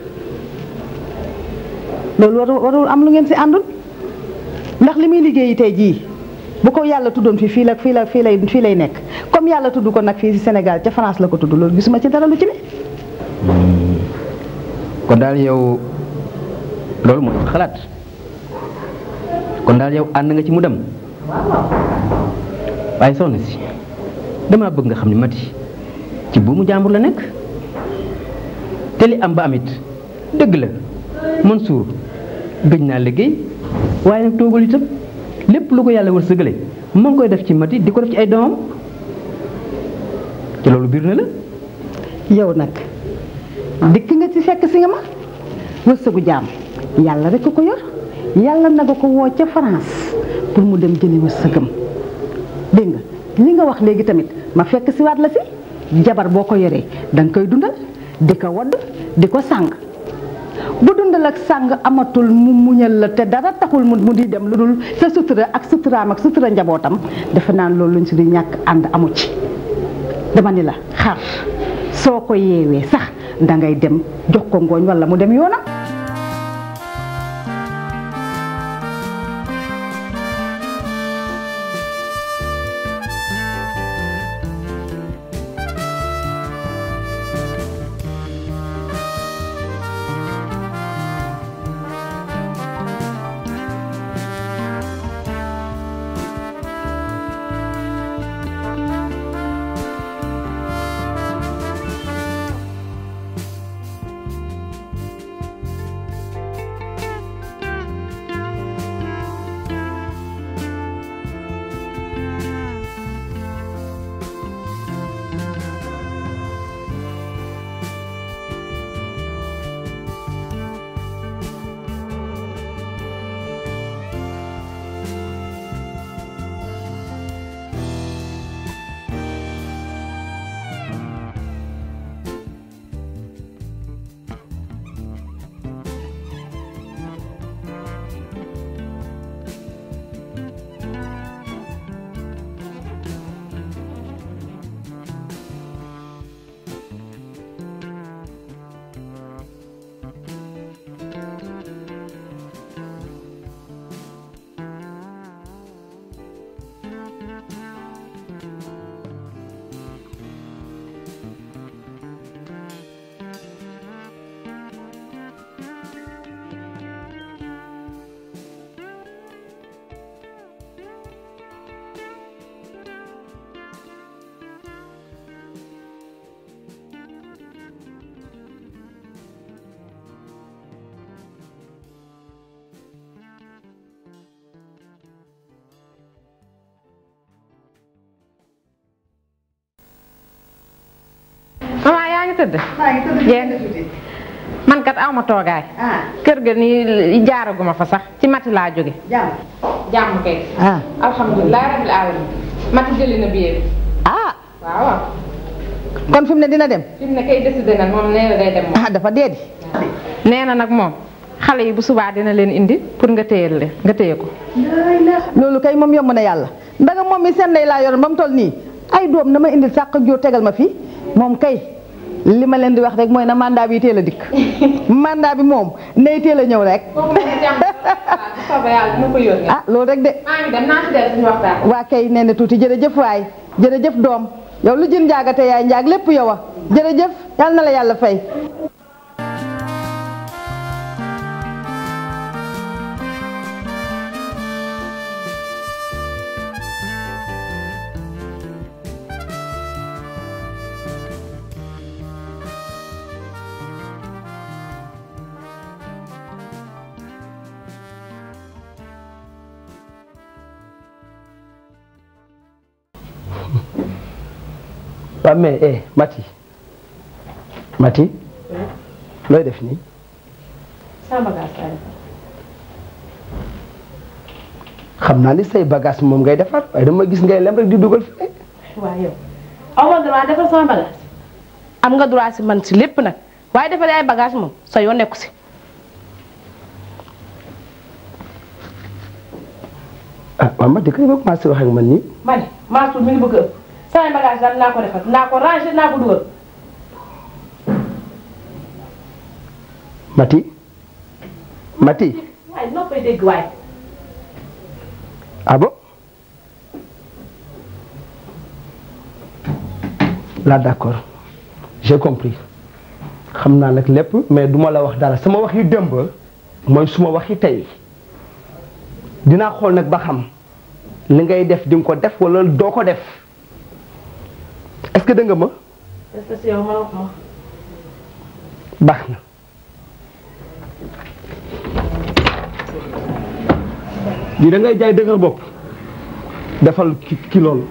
loolu warul warul am lu ngeen ci àndul ndax li muy liggéeyi tey jii bu ko yàlla tuddoon fii fii la fii la fii lay fii lay nekk comme yàlla tudd ko nag fii ci Sénégal ca France la ko tudd loolu gisuma ci dara lu ci ne. kon daal yow loolu mooy xalaat kon daal yow ànd nga ci mu dem waaye soxna si damaa bëgg nga xam ne mati ci buumu jàmbur la nekk te li am ba amit dëgg la Mansour gëj naa liggéey waaye nag toogul itam lépp lu ko yàlla wërsëgale ma ngi koy def ci mati di ko def ci ay doomam te loolu biir na la yow nag dikk nga ci fekk si nga ma wërsëgu jaam yàlla rek ko yor yàlla na nga ko woo ca France pour mu dem jëli wërsëgam dégg nga li nga wax léegi tamit ma fekk si waat la si jabar boo ko yoree danga koy dundal di ko wadd di ko sàng bu dundal ak sàng amatul mu muñal la te dara taxul mu di dem lu dul sa sutura ak suturaam ak sutura njabootam defe naan loolu luñ si di ñàkk ànd amu ci dama ni la xar soo ko yeewee sax dangay dem jox ko ngooñ walla mu dem yoonam ngi tëdd jéen man kat aw ma toogaay kër ga nii jaaraguma fa sax ci mati laa jóge jàmm kay ah alhamdulilah rabbil alamin mati jëli na biir ah waaw waaw kon fi mu ne dina dem fi mu ne kay décidé nag moom nee na day dem moom ah dafa dee di nee na nag moom xale yi bu subaa dina leen indi pour nga téyel leen nga téye ko loolu kay moom yomb na yàlla ndaga moom mi seen ndey laa yoroon ba mu toll nii ay doom na ma indil sàq jóor tegal ma fi moom kay li ma leen di wax rek mooy na mandat bi teel a dikk mandat bi moom nay teel a ñëw rek soobee yàlla dina ko yónnee ah loolu rek de maa ngi dem naa ci del suñu waxtaan waa kay nee na tuuti jërëjëf waay jërëjëf doom yow lu jën njaagate yaay njaag lépp yow a jërëjëf yal na la yàlla fay waaw mais eh Mati Mati looy def nii sama bagage laa defar. xam naa ni say bagage moom ngay defar waaye dama gis ngay lem rek di dugal fi waaw yow aw ma droit defar sama bagage am nga droit si man si lépp nag waaye defar ay bagage moom sa yoon nekku si ah waaw Mati kay ba commencé wax ak man nii ma ne Mansour mi ngi bëgg a ëpp samay bagage daal naa ko defar naa ko ranger naa ko dugal Mati Mati waaye noppay dégg waaye ah bon là d'accord j'ai compris xam naa nag lépp mais duma la wax dara sama wax yi démb mooy suma wax yi tey dinaa xool nag ba xam li ngay def di nga ko def wala doo ko def est-ce que dégg nga ma est-ce que si yow ma wax ma baax na lii da ngay jaay dëgër bopp defal ki ki loolu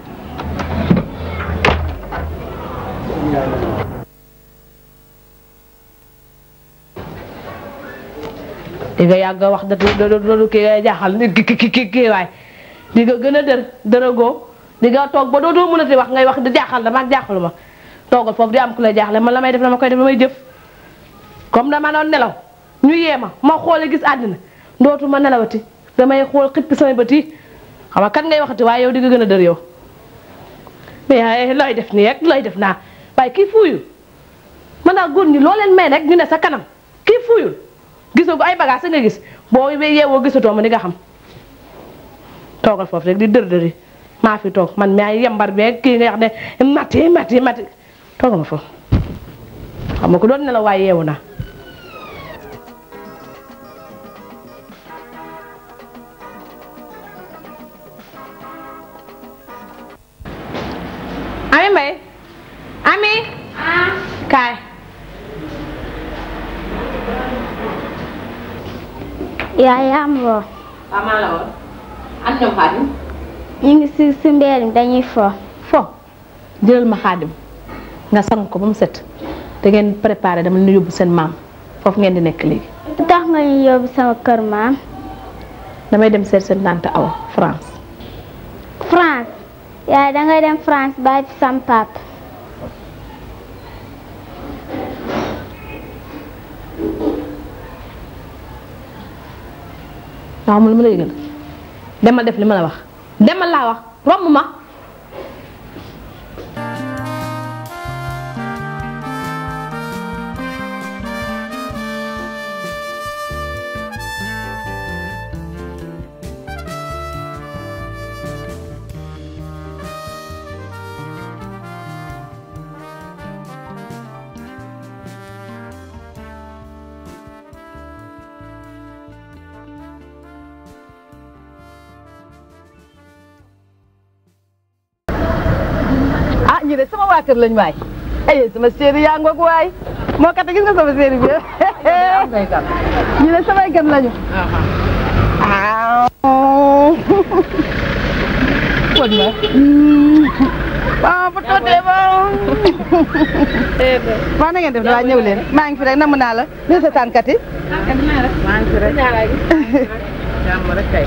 di nga yàgg a wax da loolu kii ngay jaaxal nit ki ki ki kii waay di nga gën a dër dërëgoo di nga toog ba dootoo mënati wax ngay wax di jaaxal dama ak jaaxalu ma toogal foofu di am ku la jaaxle man la may def dama koy def damay jëf comme dama doon nelaw ñu yee ma ma xoole gis àddina dootu ma nelawati damay xool xippi samay bët yi xam nga kan ngay waxati waaye yow di nga gën a dër yow mais looy def nii rek looy def naa waaye kii fuuyul man naa góor ñi loo leen may rek ñu ne sa kanam kii fuuyul gisoo ay bagage sa nga gis boo yeewoo gisatoo ma di nga xam toogal foofu rek di dër dëri maa fi toog man maa yembar beeg kii nga wax ne mati mati mati toogal ma foofu xam nga ko doon ne la waaye yeewu naa ami mbay ami kaay yaay am woo waaw maa la woon an ñoom xaadim ñu ngi si si mbedd mi dañuy fo fo jëlal ma xaadim nga sang ko ba mu set da ngeen préparé dama leen yóbbu seen maam foofu ngeen di nekk léegi lu tax nga ñu yóbbu sama kër maam damay dem seet seen tante awa France France yaay dangay dem France bàyyi fi sam papa waaw mu lu ma la yëgal demal def li ma la wax demal laa wax romb ma ah ñu de sama waa kër lañ waay ay sama séeri yaa ngoog waay moo kat gis nga sama séeri bi ñu de samay gan lañu ah kon ma waaw bu tuutee ba. waaw na ngeen def waaw ñëw leen maa ngi fi rek namm naa la lii sa tànkat yi. maa ngi fi rek jàmm rek kay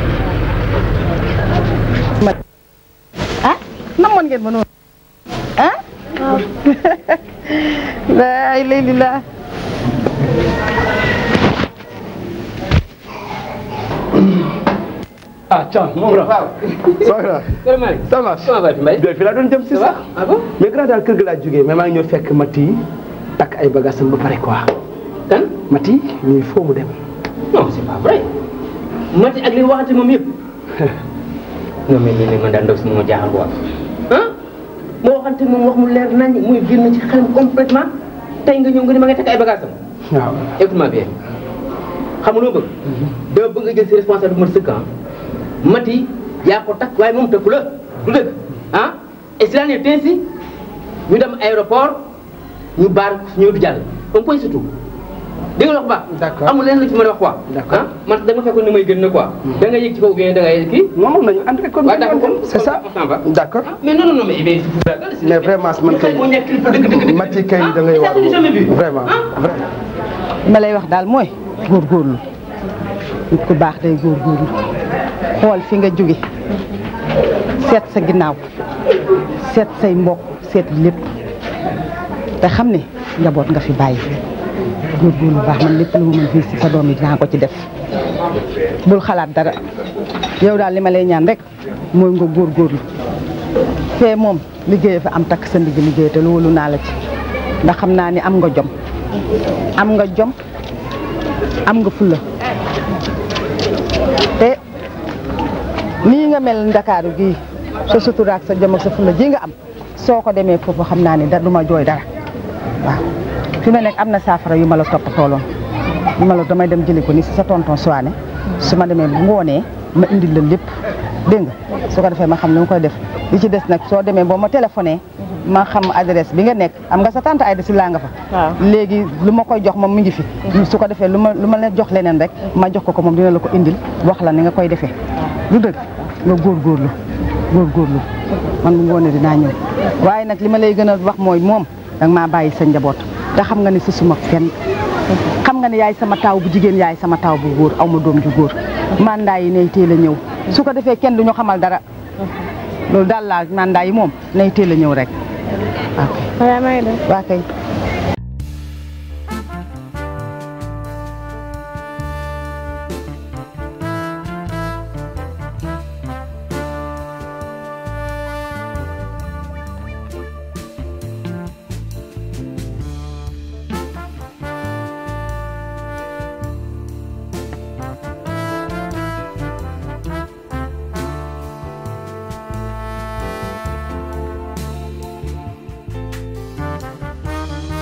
ah namoon ngeen ma noonu ah. laay lay li laa. ah Thiam moom la waaw. soxna ça marche ça va Mbaye. fi laa doon jëm si sax. mais grand daal kër ga laa jógee mais maa ngi ñëw fekk Mati takk ay bagages am ba pare quoi. kan Mati il faut mu dem. non c'est pas vrai Mati ak li waxante moom yëpp non mais lii man daal ndaw si moo jaaxal quoi ah moo waxante moom wax mu leer nañ muy génn ci xelam complètement tey nga ñëw nga ni ma nga takk ay bagages am waaw écoute-moi bien xam nga loo bëgg dama bëgg nga jël si responsable bu ma sëkk ah Mati yaa ko takk waaye moom tëkku la du dëgg ah et cela n'est ainsi ñu dem aéroport ñu baar ñëw du jàll un point surtout dégg nga wax ba D'accord. amul leen lu ci mën a wax quoi D'accord. ah man da nga fekkoon ni may gën na quoi da nga yëg ci kaw bien da ngay kii non non nañu ànd rek kon. waaw d'accord c'est ça on s'en va. d'accord. mais non non non mais il est fou daal mais vraiment man kay moo nekk kilifa dëgg dëgg dëgg Mati kay da ngay ça c'est jamais vu vraiment vraiment. ma lay wax daal mooy góorgóorlu nit ku baax day góorgóorlu xool fi nga jóge seet sa ginnaaw seet say mbokk seet lépp te xam ne njaboot nga fi bàyyi góorgóorlu baax man lépp lu ma mën fii si sa doom yi dinaa ko ci def bul xalaat dara yow daal li ma lay ñaan rek mooy nga góorgóorlu fee moom liggéey fa am takk sa ndigg liggéey te loolu naa la ci ndax xam naa ni am nga jom am nga jom am nga fulla te nii nga mel ndakaaru gii sa sutura ak sa jom ak sa fulla ji nga am soo ko demee foofu xam naa ni da du ma jooy dara waaw fi ma nekk am na saafara yu ma la topp tooloon yu ma la damay dem jëli ko ni si sa tonton Soane su ma demee bu ngoonee ma indil la lépp dégg nga su ko defee ma xam ni ma koy def li ci des nag soo demee boo ma téléphoné ma xam adresse bi nga nekk am nga sa tante Aïda si laa nga fa waaw léegi lu ma koy jox moom mi ngi fi su ko defee lu ma lu ma la jox leneen rek ma jox ko ko moom dina la ko indil wax la ni nga koy defee lu dëgg nga góorgóorlu góorgóorlu man bu ngoonee dinaa ñëw waaye nag li ma lay gën a wax mooy moom danga maa bàyyi sa njaboot te xam nga ni si suma kenn xam nga ne yaay sama taaw bu jigéen yaay sama taaw bu góor aw ma doom ju góor mandat yi nay teel a ñëw su ko defee kenn du ñu xamal dara loolu daal laa mandat yi moom nay teel a ñëw rek ok waaye maa ngi dem waa kay Thank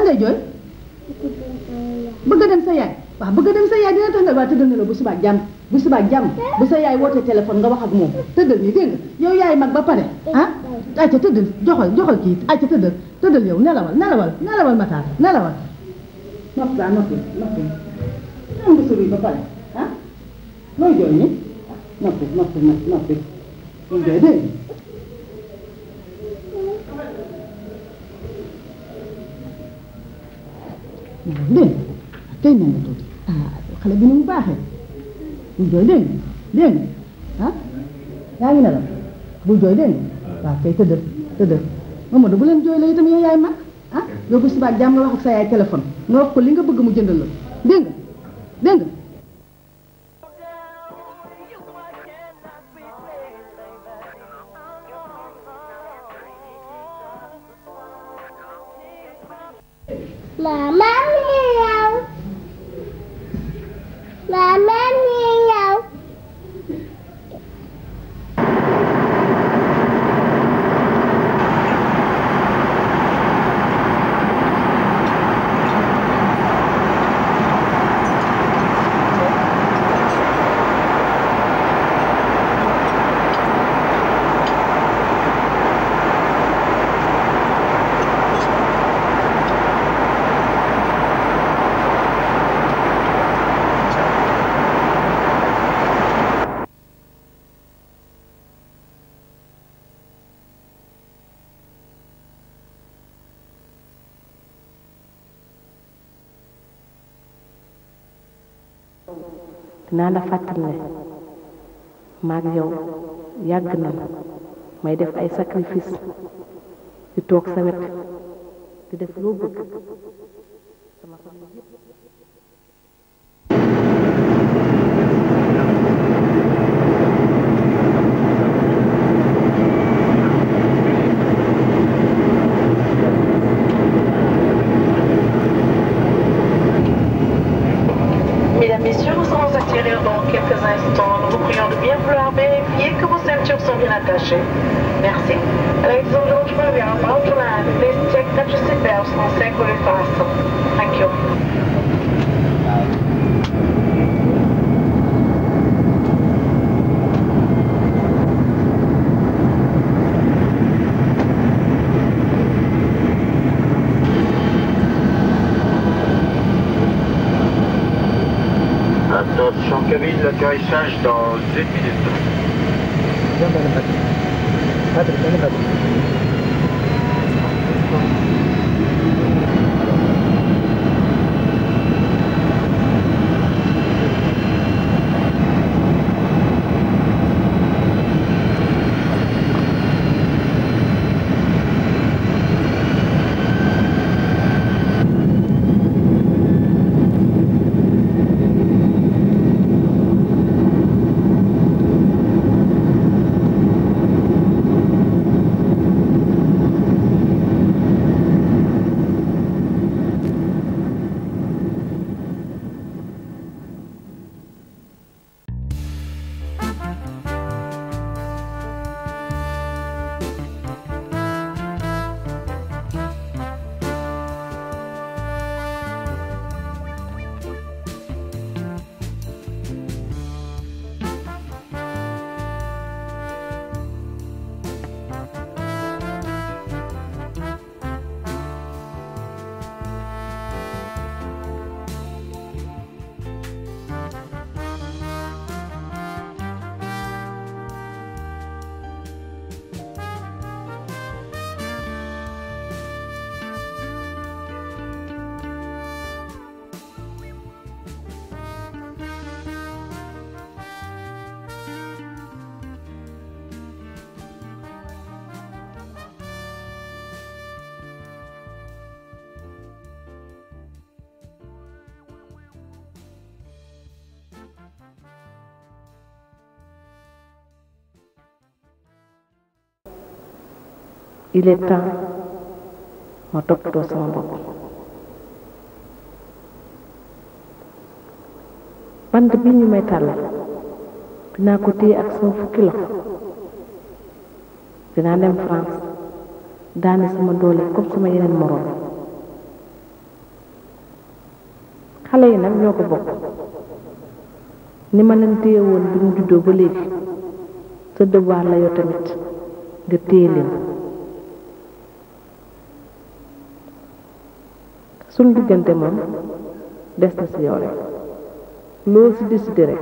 ngay jooy bëgg a dem sa yaay waaw bëgg a dem sa yaay dina tax nga waa tëddal ne la bu subaa jàmm bu subaa jàmm bu sa yaay wootee téléphone nga wax ak moom tëddal nii dégg nga yow yaay mag ba pare ah ayca tëddal joxal joxal kii ayca tëddal tëddal yow nelawal nelawal nelawal mataar nelawal noppi laa noppi noppi am nga sori ba pare ah looy jooy nii noppi noppi noppi noppi looy jooy dégg nga dégg nga tey na nga tuuti ah xale bi ni mu baaxee bul jooy dégg nga dégg nga ah yaa ngi nelaw bul jooy dégg nga waaw kay tëddal tëddal Mamadou bu leen jooy la itam yow yaay mag ah yow bu subaa jàmm nga wax ak sa yaay téléphone nga wax ko li nga bëgg mu jëndal la dégg nga dégg nga Mama mi ñëw. Mama mi ñëw. dinaa la fàttali ne maag yow yàgg na may def ay sacrifice di toog sa wet di def loo bëgg sama famille yëpp Mesdames, Messieurs, nous allons atterrir dans quelques instants. Nous vous prions de bien vouloir vérifier que vos ceintures sont bien attachées. Merci. Ladies and gentlemen, we are about to land. Please check that your seatbelts are securely fastened. Thank you. Attention cabine, l'atterrissage dans une minute. il est temps ma toppatoo sama bopp bant bi ñu may tàllal dinaa ko téye ak sama fukki loxo dinaa dem France daane sama doole comme sama yeneen moroom xale yi nag ñoo ko bokk ni ma leen téye woon bi ñu juddoo ba léegi sa devoir la yow tamit nga téye leen suñ diggante moom des na si yow rek loo si décidé rek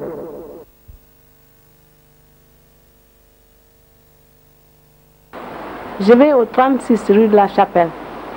Je vais au 36 rue de la Chapelle.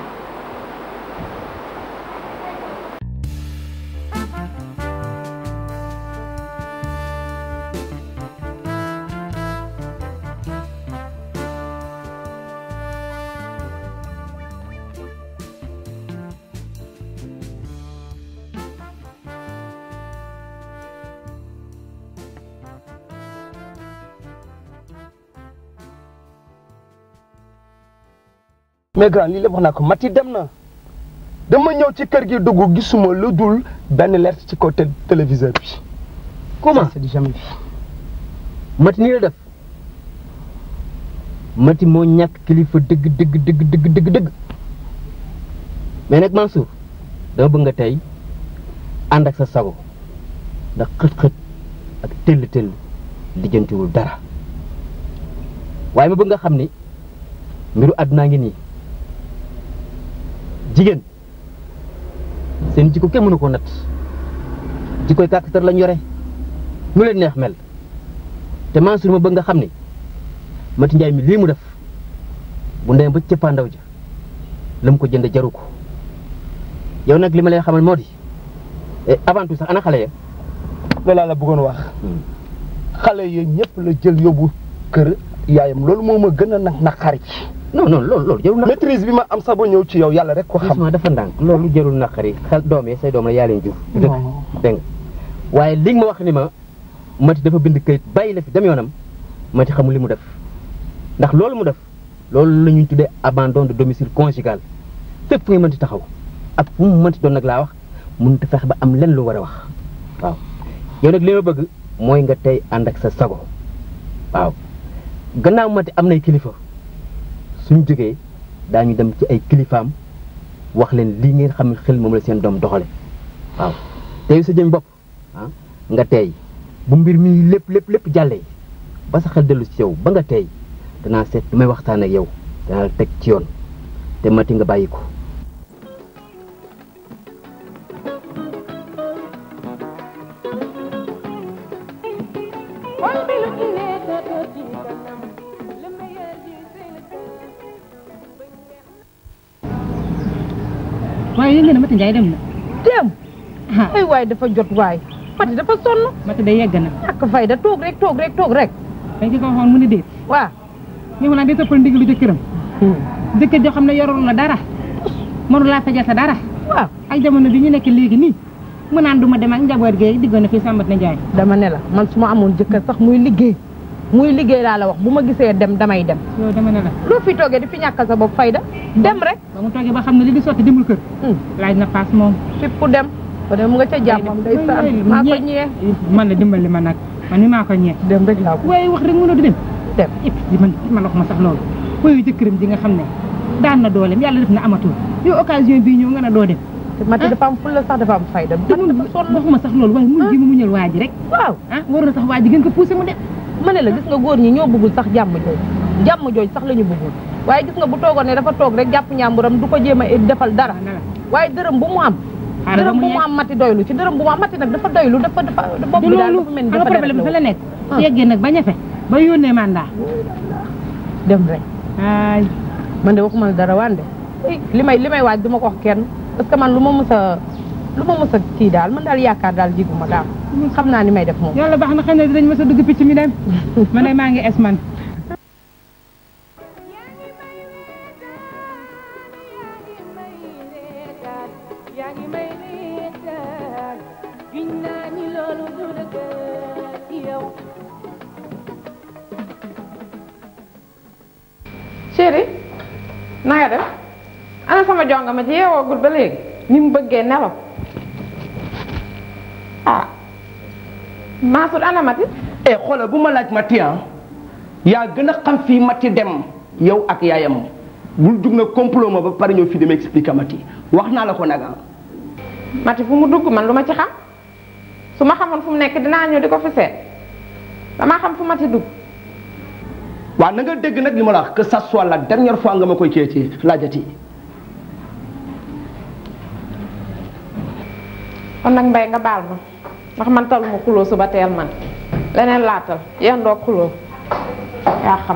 mais grand lii lépp wax naa ko Mati dem na dama ñëw ci kër gi dugg gisuma lu dul benn lettre ci côté téléviseur bi. comment c'est du jamais vu. mati nii la def mati moo ñàkk kilifa dëgg dëgg dëgg dëgg dëgg dëgg mais nag Mansour dama bëgg nga tey ànd ak sa sago ndax xët-xët ak tëll tëll lijjantiwul dara waaye ma bëgg nga xam ni mbiru àddunaa ngi nii jigéen seen jikko kenn mënu ko natt jikkoy kàkkatar lañ yore nu leen neex mel te Mansour ma bëgg nga xam ni Mati Njaay mi lii mu def bu ndee ba cëppaandaw ja la mu ko jënd jaru ko yow nag li ma lay xamal moo di avant tout sax ana xale ya loolu laa la bëggoon wax xale yi ñëpp la jël yóbbu kër yaayam loolu moo ma gën a nag naqari non non loolu loolu jarul naqari maîtrise bi ma am sax ba ñëw ci yow yàlla rek ko xam ma dafa ndànk loolu jarul naqari xel doom yi say doom la yaa leen jur dëgg dégg nga waaye li nga ma wax ni ma Mati dafa bind kayit bàyyi la fi dem yoonam Mati xamul li mu def ndax loolu mu def loolu la ñuy tuddee abandon de domicile conjugal fépp fu ngay mënti taxaw ak fu mu mënti doon nag laa wax mënut a fexe ba am lenn lu war a wax waaw yow nag li ma bëgg mooy nga tey ànd ak sa sago waaw gannaaw Mati am nay kilifa suñ jógee daañu dem ci ay kilifaam wax leen lii ngeen xam ne xel moom la seen doom doxale waaw tey sa jëm bopp ah nga teey bu mbir mi lépp lépp lépp jàllee ba sa xel dellu ci yow ba nga teey danaa seet lu may waxtaan ak yow danaa la teg ci yoon te Mati nga bàyyi ko waaye yëngu na Mati Ndiaye dem na. dem. ay waay dafa jot waay. Mati dafa sonn. Mati day yegg na. ak fay da toog rek toog rek toog rek. dañ ci ko waxoon mu ni déet. waaw. ñu mu naan di toppal ndigalu jëkkëram. jëkkër joo xam ne yorul la dara. mënu laa fajal sa dara. waaw ak jamono bi ñu nekk léegi nii. mu naan du ma dem ak njaboot gi diggoon na fii Sambat na Ndiaye. dama ne la man su ma amoon jëkkër sax muy liggéey muy liggéey laa la wax bu ma gisee dem damay dem. yow dama ne la. loo fi toogee di fi ñàkkal sa bopp fayda dem rek. ba mu toogee ba xam ne li di sotti demul kër. laaj na paas moom. fépp ku dem. ba dem nga ca jàmmam day saan maa ko ñee. man la dimbali ma nag man mi maa ko ñee. dem rek laa ko. waaye wax rek mënoo di dem. dem et puis man man wax ma sax loolu. koy jëkkëram ji nga xam ne daan na dooleem yàlla def na amatul yow occasion bii ñëw nga ne doo dem. te Mati dafa am fulla sax dafa am fayda. te mun waxuma sax loolu waaye mun ji mu muñal waa ji rek. waaw ah war na sax waa ji gën ko poussé mu dem. ma ne la gis nga góor ñi ñoo bëggul sax jàmm jooj jàmm jooj sax la ñu bëggul waaye gis nga bu toogoon ne dafa toog rek jàpp ñàmburam du ko jéem a defal dara waaye dërëm bu mu am dërëm bu mu am mati doylu ci dërëm bu mu am mati nag dafa doylu dafa dafa bopp bi daal dafa mel ni dafa dafa problème fa la nekk su yeggee nag ba ñafe ba yónnee mandat dem rek ay man de waxuma la dara wande li may li may waaj du ma ko wax kenn parce que man lu ma mës a lu ma mës a kii daal man daal yaakaar daal jiguma daal xam naa ni may def moom yàlla baax na xam ne dinañ mës a dugg picc mi dem man de maa ngi es man chéri na nga def ana sama jonga ma ci yeewoogul ba léegi ni mu bëggee nelaw ah Mansour ana Mati eh xoolal bu ma laaj Mati ah yaa gën a xam fii Mati dem yow ak yaayam bul jug na complot ma ba pare ñëw fii dama expliquer Mati wax naa la ko nag ah Mati fu mu dugg man lu ma ci xam su ma xamoon fu mu nekk dinaa ñëw di ko fi seet damaa xam fu Mati dugg waaw na nga dégg nag li ma la wax que ça soit la dernière fois nga ma koy cee ci laajati kon nag mbay nga baal ma ndax man taluma xuloo suba teel man leneen laatal yéen doo xuloo yaa xam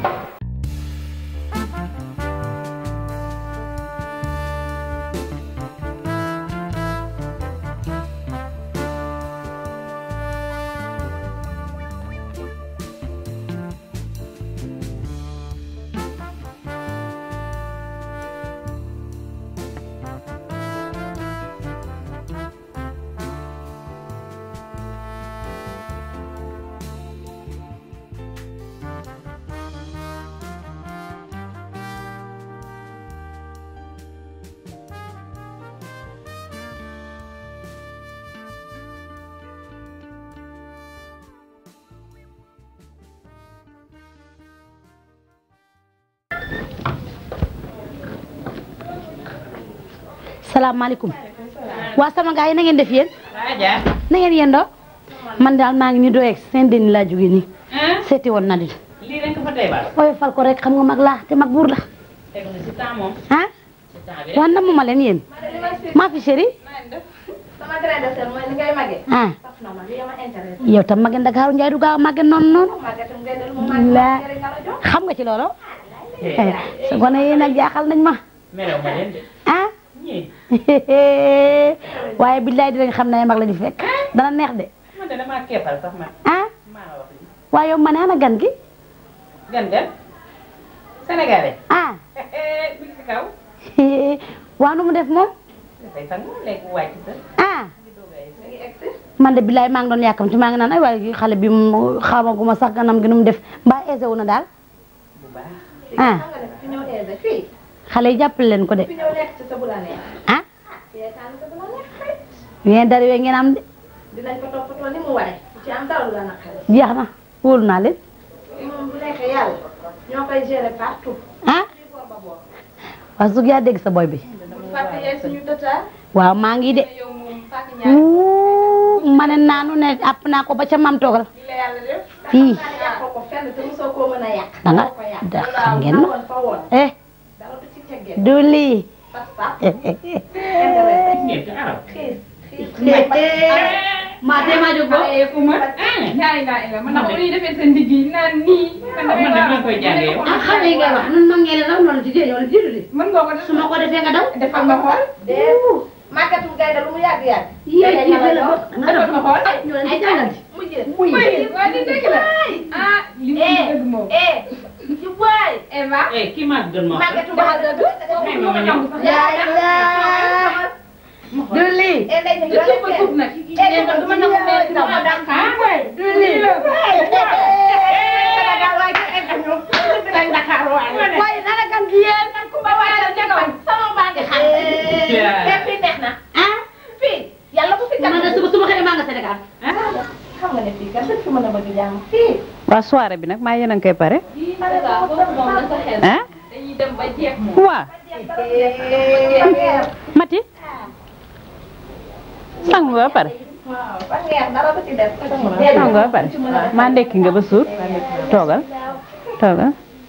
salaamaaleykum waa sama gars yi na ngeen def yéen na ngeen yendoo man daal maa ngi ni doo egg seen deni laa jóge nii seeti woon na di lii rek fa tey baal. ooy fal ko rek xam nga mag laa te mag buur la teg na si temps moom. ah waa namm ma leen yéen maa fi chéri sama grain de sel mooy li ngay màggee. ah saf na ma li ma intéressé. yow tam mage Ndakaaru Njaay du gaaw a màgge noonu noonu màggee tam ngay dellu mu màggee la njëriñ la la jox. xam nga ci loolu sa gone yi nag jaaxal nañ ma merew ma leen de. ah ñii. waaye billaay dinañ xam ne ay mag la ñu fekk dana neex de man de damaa keppal sax man. ah maa la wax lii. waaye yow ma ne ana gan gi gan gan. Sénégalais. ah bi ci kaw. waa nu mu def moom dafay sangu léegi wàcc sa. ah man de billaay maa ngi doon yàkkamti maa ngi naan ay waaye xale bi mu xamaguma sax ganam gi nu mu def mbaa aisé wu na daal bu baax. ah xam nga ne fi ñëw aisé fii. xale yi jàppale leen ko de fi ñëw nekk ci sa bu la neex. ah yee tànn sa bu la neex xarit. ngeen dara yooyu ngeen am de dinañ ko toppatoo ni mu waree. ci am dara lu la naqari. jeex na wóolu naa leen moom bu nekkee yàlla ñoo koy gérer partout. ah waaw sug yaa dégg sa boy bi bu fàtte yaay suñu tëtaar. waaw maa ngi de yow moom fàtte ñaar. Wuu, ma ne naanu ne àpp naa ko ba ca mam toogal li la yàlla def. fii yàqoo ko fenn te mosoo koo mën a yàq. da nga ko yàq. da xam ngeen ma woon fa woon. eh dara du ci teggee. du lii fas sax. intéressé. ñeent arab. xiis xiis. maa tee maa jóg ñaari laa ila man nag ñuy defee seen digg yi naan nii. man man nag maa koy jàngee yow. ah xale yi ngay wax nun mag ngeen raw noonu ci jël yow jiitu di mën nga ko def su ma ko defee nga daw defal nga xool. déet. màggatu gaynde lu mu yàgg yàgg. yéen kii fële ba nga defal nga xool. ay ñoo leen ay jàngal ci mujjee. muy waa di dëgg la. ah li mu dëgg moom. eh ci waay. Eva. eh kii maa gën ma. màggatu gaynde du. may ma ma ñëw. yaay la. du lii eh ndey du suuf ba suuf nag. eh du ma nangu mel ni sama dàq. du lii la. Sénégal waaye kenn egg ñu. Sénégal Dakar waaye. waaye dara gan gi yéen. man ku ma waayal jëkkër. sama baa ngi xam. te fii neex na. ah fii yàlla bu fi man de suba suba xëy maa nga Sénégal xam nga ne fii kat dañ fi mën a bëgg jàmm fii. waa soirée bi nag maa yéen a ngi koy pare Sénégal boobu moom la sa xel. ah dañuy dem ba jeex moom. waa Mati sang nga ba pare waaw ba ngeer dara du ci def. sang nga ba pare maa ndekki nga ba suur toogal toogal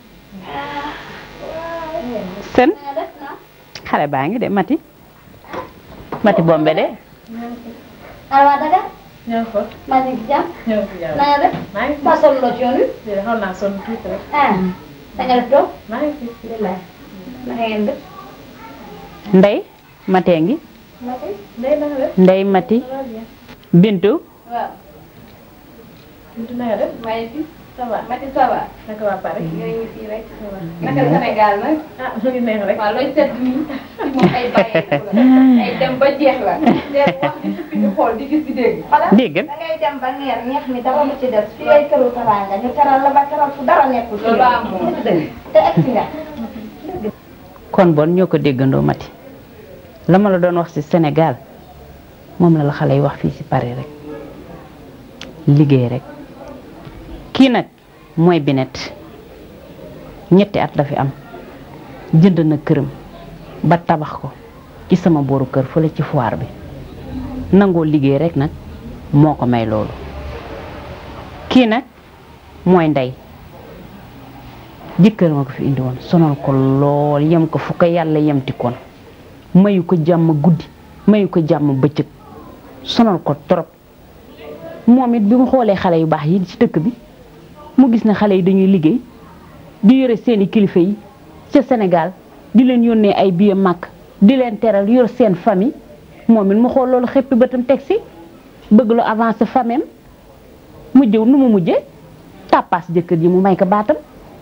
sen xale baa ngi de Mati Mati bombe de alwa daga ñëw fa maa ngi ci jàmm ñëw fi jàll. na nga def maa ngi fi maa sonn loo ci yoon wi déedéet xaw naa sonn tuuti rek. ah da nga def toog maa ngi fi. billaay na ngeen def ndey matee ngi Mati Ndeye na nga def. ndey Mati ça va bien. Bintu waaw Bintu na nga def. maa ngi fi ça va. Mati ça va naka waa Paris. ñoo ngi fii rek naka Sénégal nag ah mu ngi neex rek. waaw looy seet nii ci moom ay bàyyeeku la ay dem ba jeex la dee wax di suppi di xool di gis di dégg xala dégg da ngay dem ba ngeer ñeex mi dara lu ci des fii ay këru teraanga ñu teral la ba teral fu dara nekkul loolu am moom te egsi nga kon bon ñoo ko déggandoo Mati la ma la doon wax ci Sénégal moom la la xale yi wax fii ci Paris rek liggéey rek kii nag mooy Binet ñetti at la fi am jënd na këram ba tabax ko ci sama booru kër fële ci foire bi nangoo liggéey rek nag moo ko may loolu kii nag mooy ndey jëkkër ma ko fi indi woon sonal ko lool yem ko fu ko yàlla yemti koon mayu ko jàmm guddi mayu ko jàmm bëccëg sonal ko trop moom it bi mu xoolee xale yu baax yi ci dëkk bi mu gis ne xale yi dañuy liggéey di yore seeni kilifa yi ca Sénégal di leen yónnee ay billet màkk di leen teral yor seen famille moom it mu xool loolu xëppi bëtam teg si bëgg lu avancé famem mu jëw nu mu mujjee tàppaas jëkkër ji mu may ko baatam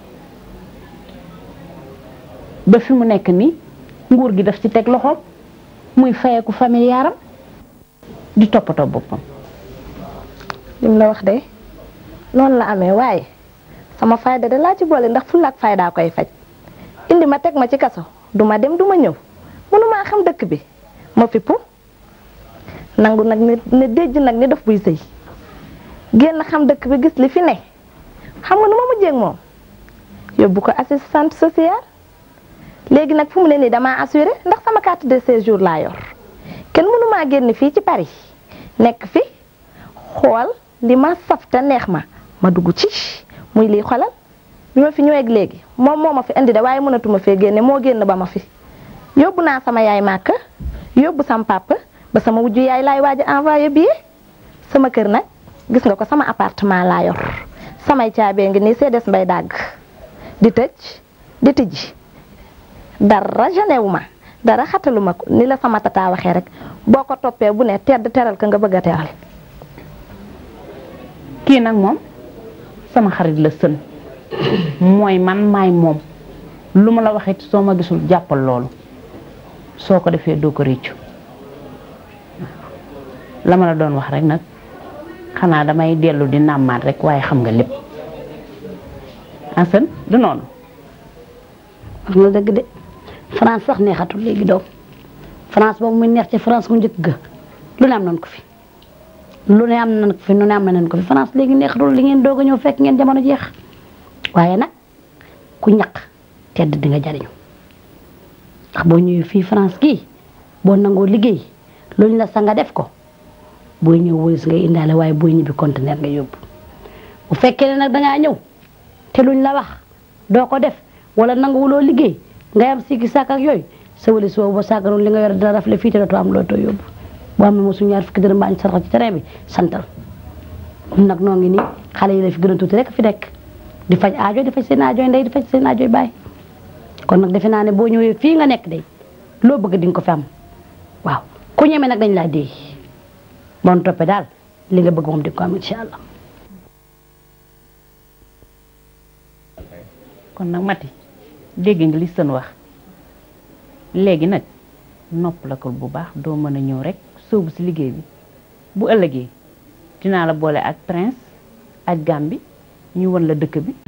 ba fi mu nekk nii nguur gi daf ci teg loxoom muy fayeku famille yaaram di toppatoo boppam lim la wax de noonu la amee waaye sama fayda de laa ci boole ndax fulla ak faydaa koy faj indi ma teg ma ci kaso duma dem duma ñëw mënumaa xam dëkk bi ma fippu nangu nag ni ne déjj nag ni daf buy sëy génn xam dëkk bi gis li fi ne xam nga nu ma mujjee ak moom yóbbu ko assistante sociale léegi nag fu mu ne nii damaa assuré ndax sama carte de séjour laa yor kenn mënumaa génn fii ci Paris nekk fi xool li ma saf te neex ma ma dugg ci muy lii xolal bi ma fi ñëweeg léegi moom moo ma fi indi de waaye mënatuma fee génne moo génn ba ma fi yóbbu naa sama yaay màkk yóbbu sama papa ba sama wujju yaay laay waaj a envoyé billet sama kër nag gis nga ko sama appartement laa yor samay caabee ngi nii see des mbay dàgg di tëj di tijji dara genewu ma dara xatalu ma ko ni la sama tata waxee rek boo ko toppee bu ne tedd teral ka nga bëgg a teral kii nag moom sama xarit la sën mooy man maay moom lu ma la waxee soo ma gisul jàppal loolu soo ko defee doo ko réccu la ma la doon wax rek nag xanaa damay dellu di nàmmaat rek waaye xam nga lépp asan du noonu wax nga dëgg de France sax neexatul léegi doom France boobu muy neex ci France mu njëkk ga lu ne am nañ ko fi lu ne am nañ ko fi lu ne am nañ ko fi France léegi neexatul li ngeen doog a ñëw fekk ngeen jamono jeex waaye nag ku ñaq tedd di nga jariñu ndax boo ñëwee fii France gii boo nangoo liggéey luñ la sa nga def ko booy ñëw wëris ngay indaale waaye booy ñibbi conteneur nga yóbbu bu fekkee ne nag dangaa ñëw te luñ la wax doo ko def wala nanguwuloo liggéey ngay am sikki sàkk ak yooyu sa wëlis boobu ba sàgganoon li nga yor dina rafle fii te dootoo am loo too yóbbu boo amee mosu ñaar fukki dërëm baañ sarax ci terrain bi santal ñun nag noo ngi nii xale yi la fi gën a tuuti rek fi nekk di faj aajo di faj seen aajoy ndey di faj seen aajoy baay kon nag defe naa ne boo ñëwee fii nga nekk day loo bëgg di nga ko fi am waaw ku ñeme nag dañ laa déy bon toppee daal li nga bëgg moom di nga ko am incha allah kon nag mati dégg nga li sën wax léegi nag nopp la ko bu baax doo mën a ñëw rek sóobu si liggéey bi bu ëllëgee dinaa la boole ak prince ak gambi ñu won la dëkk bi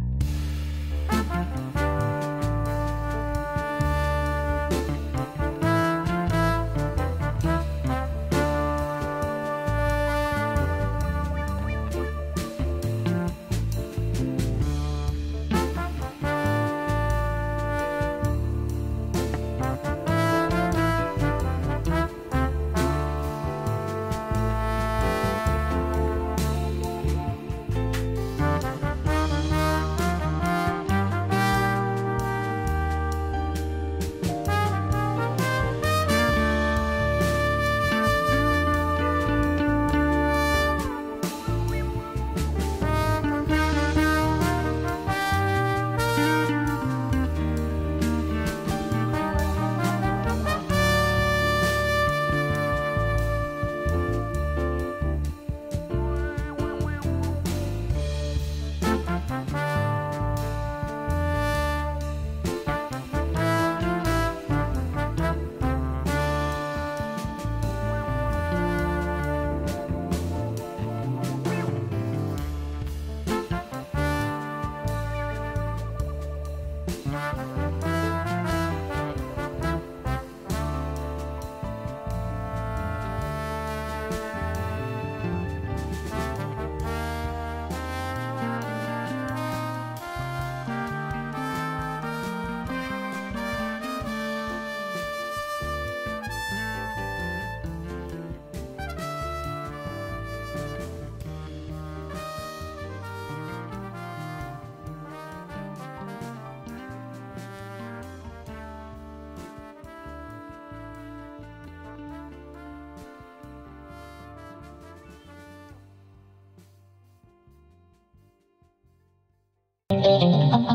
Thank you.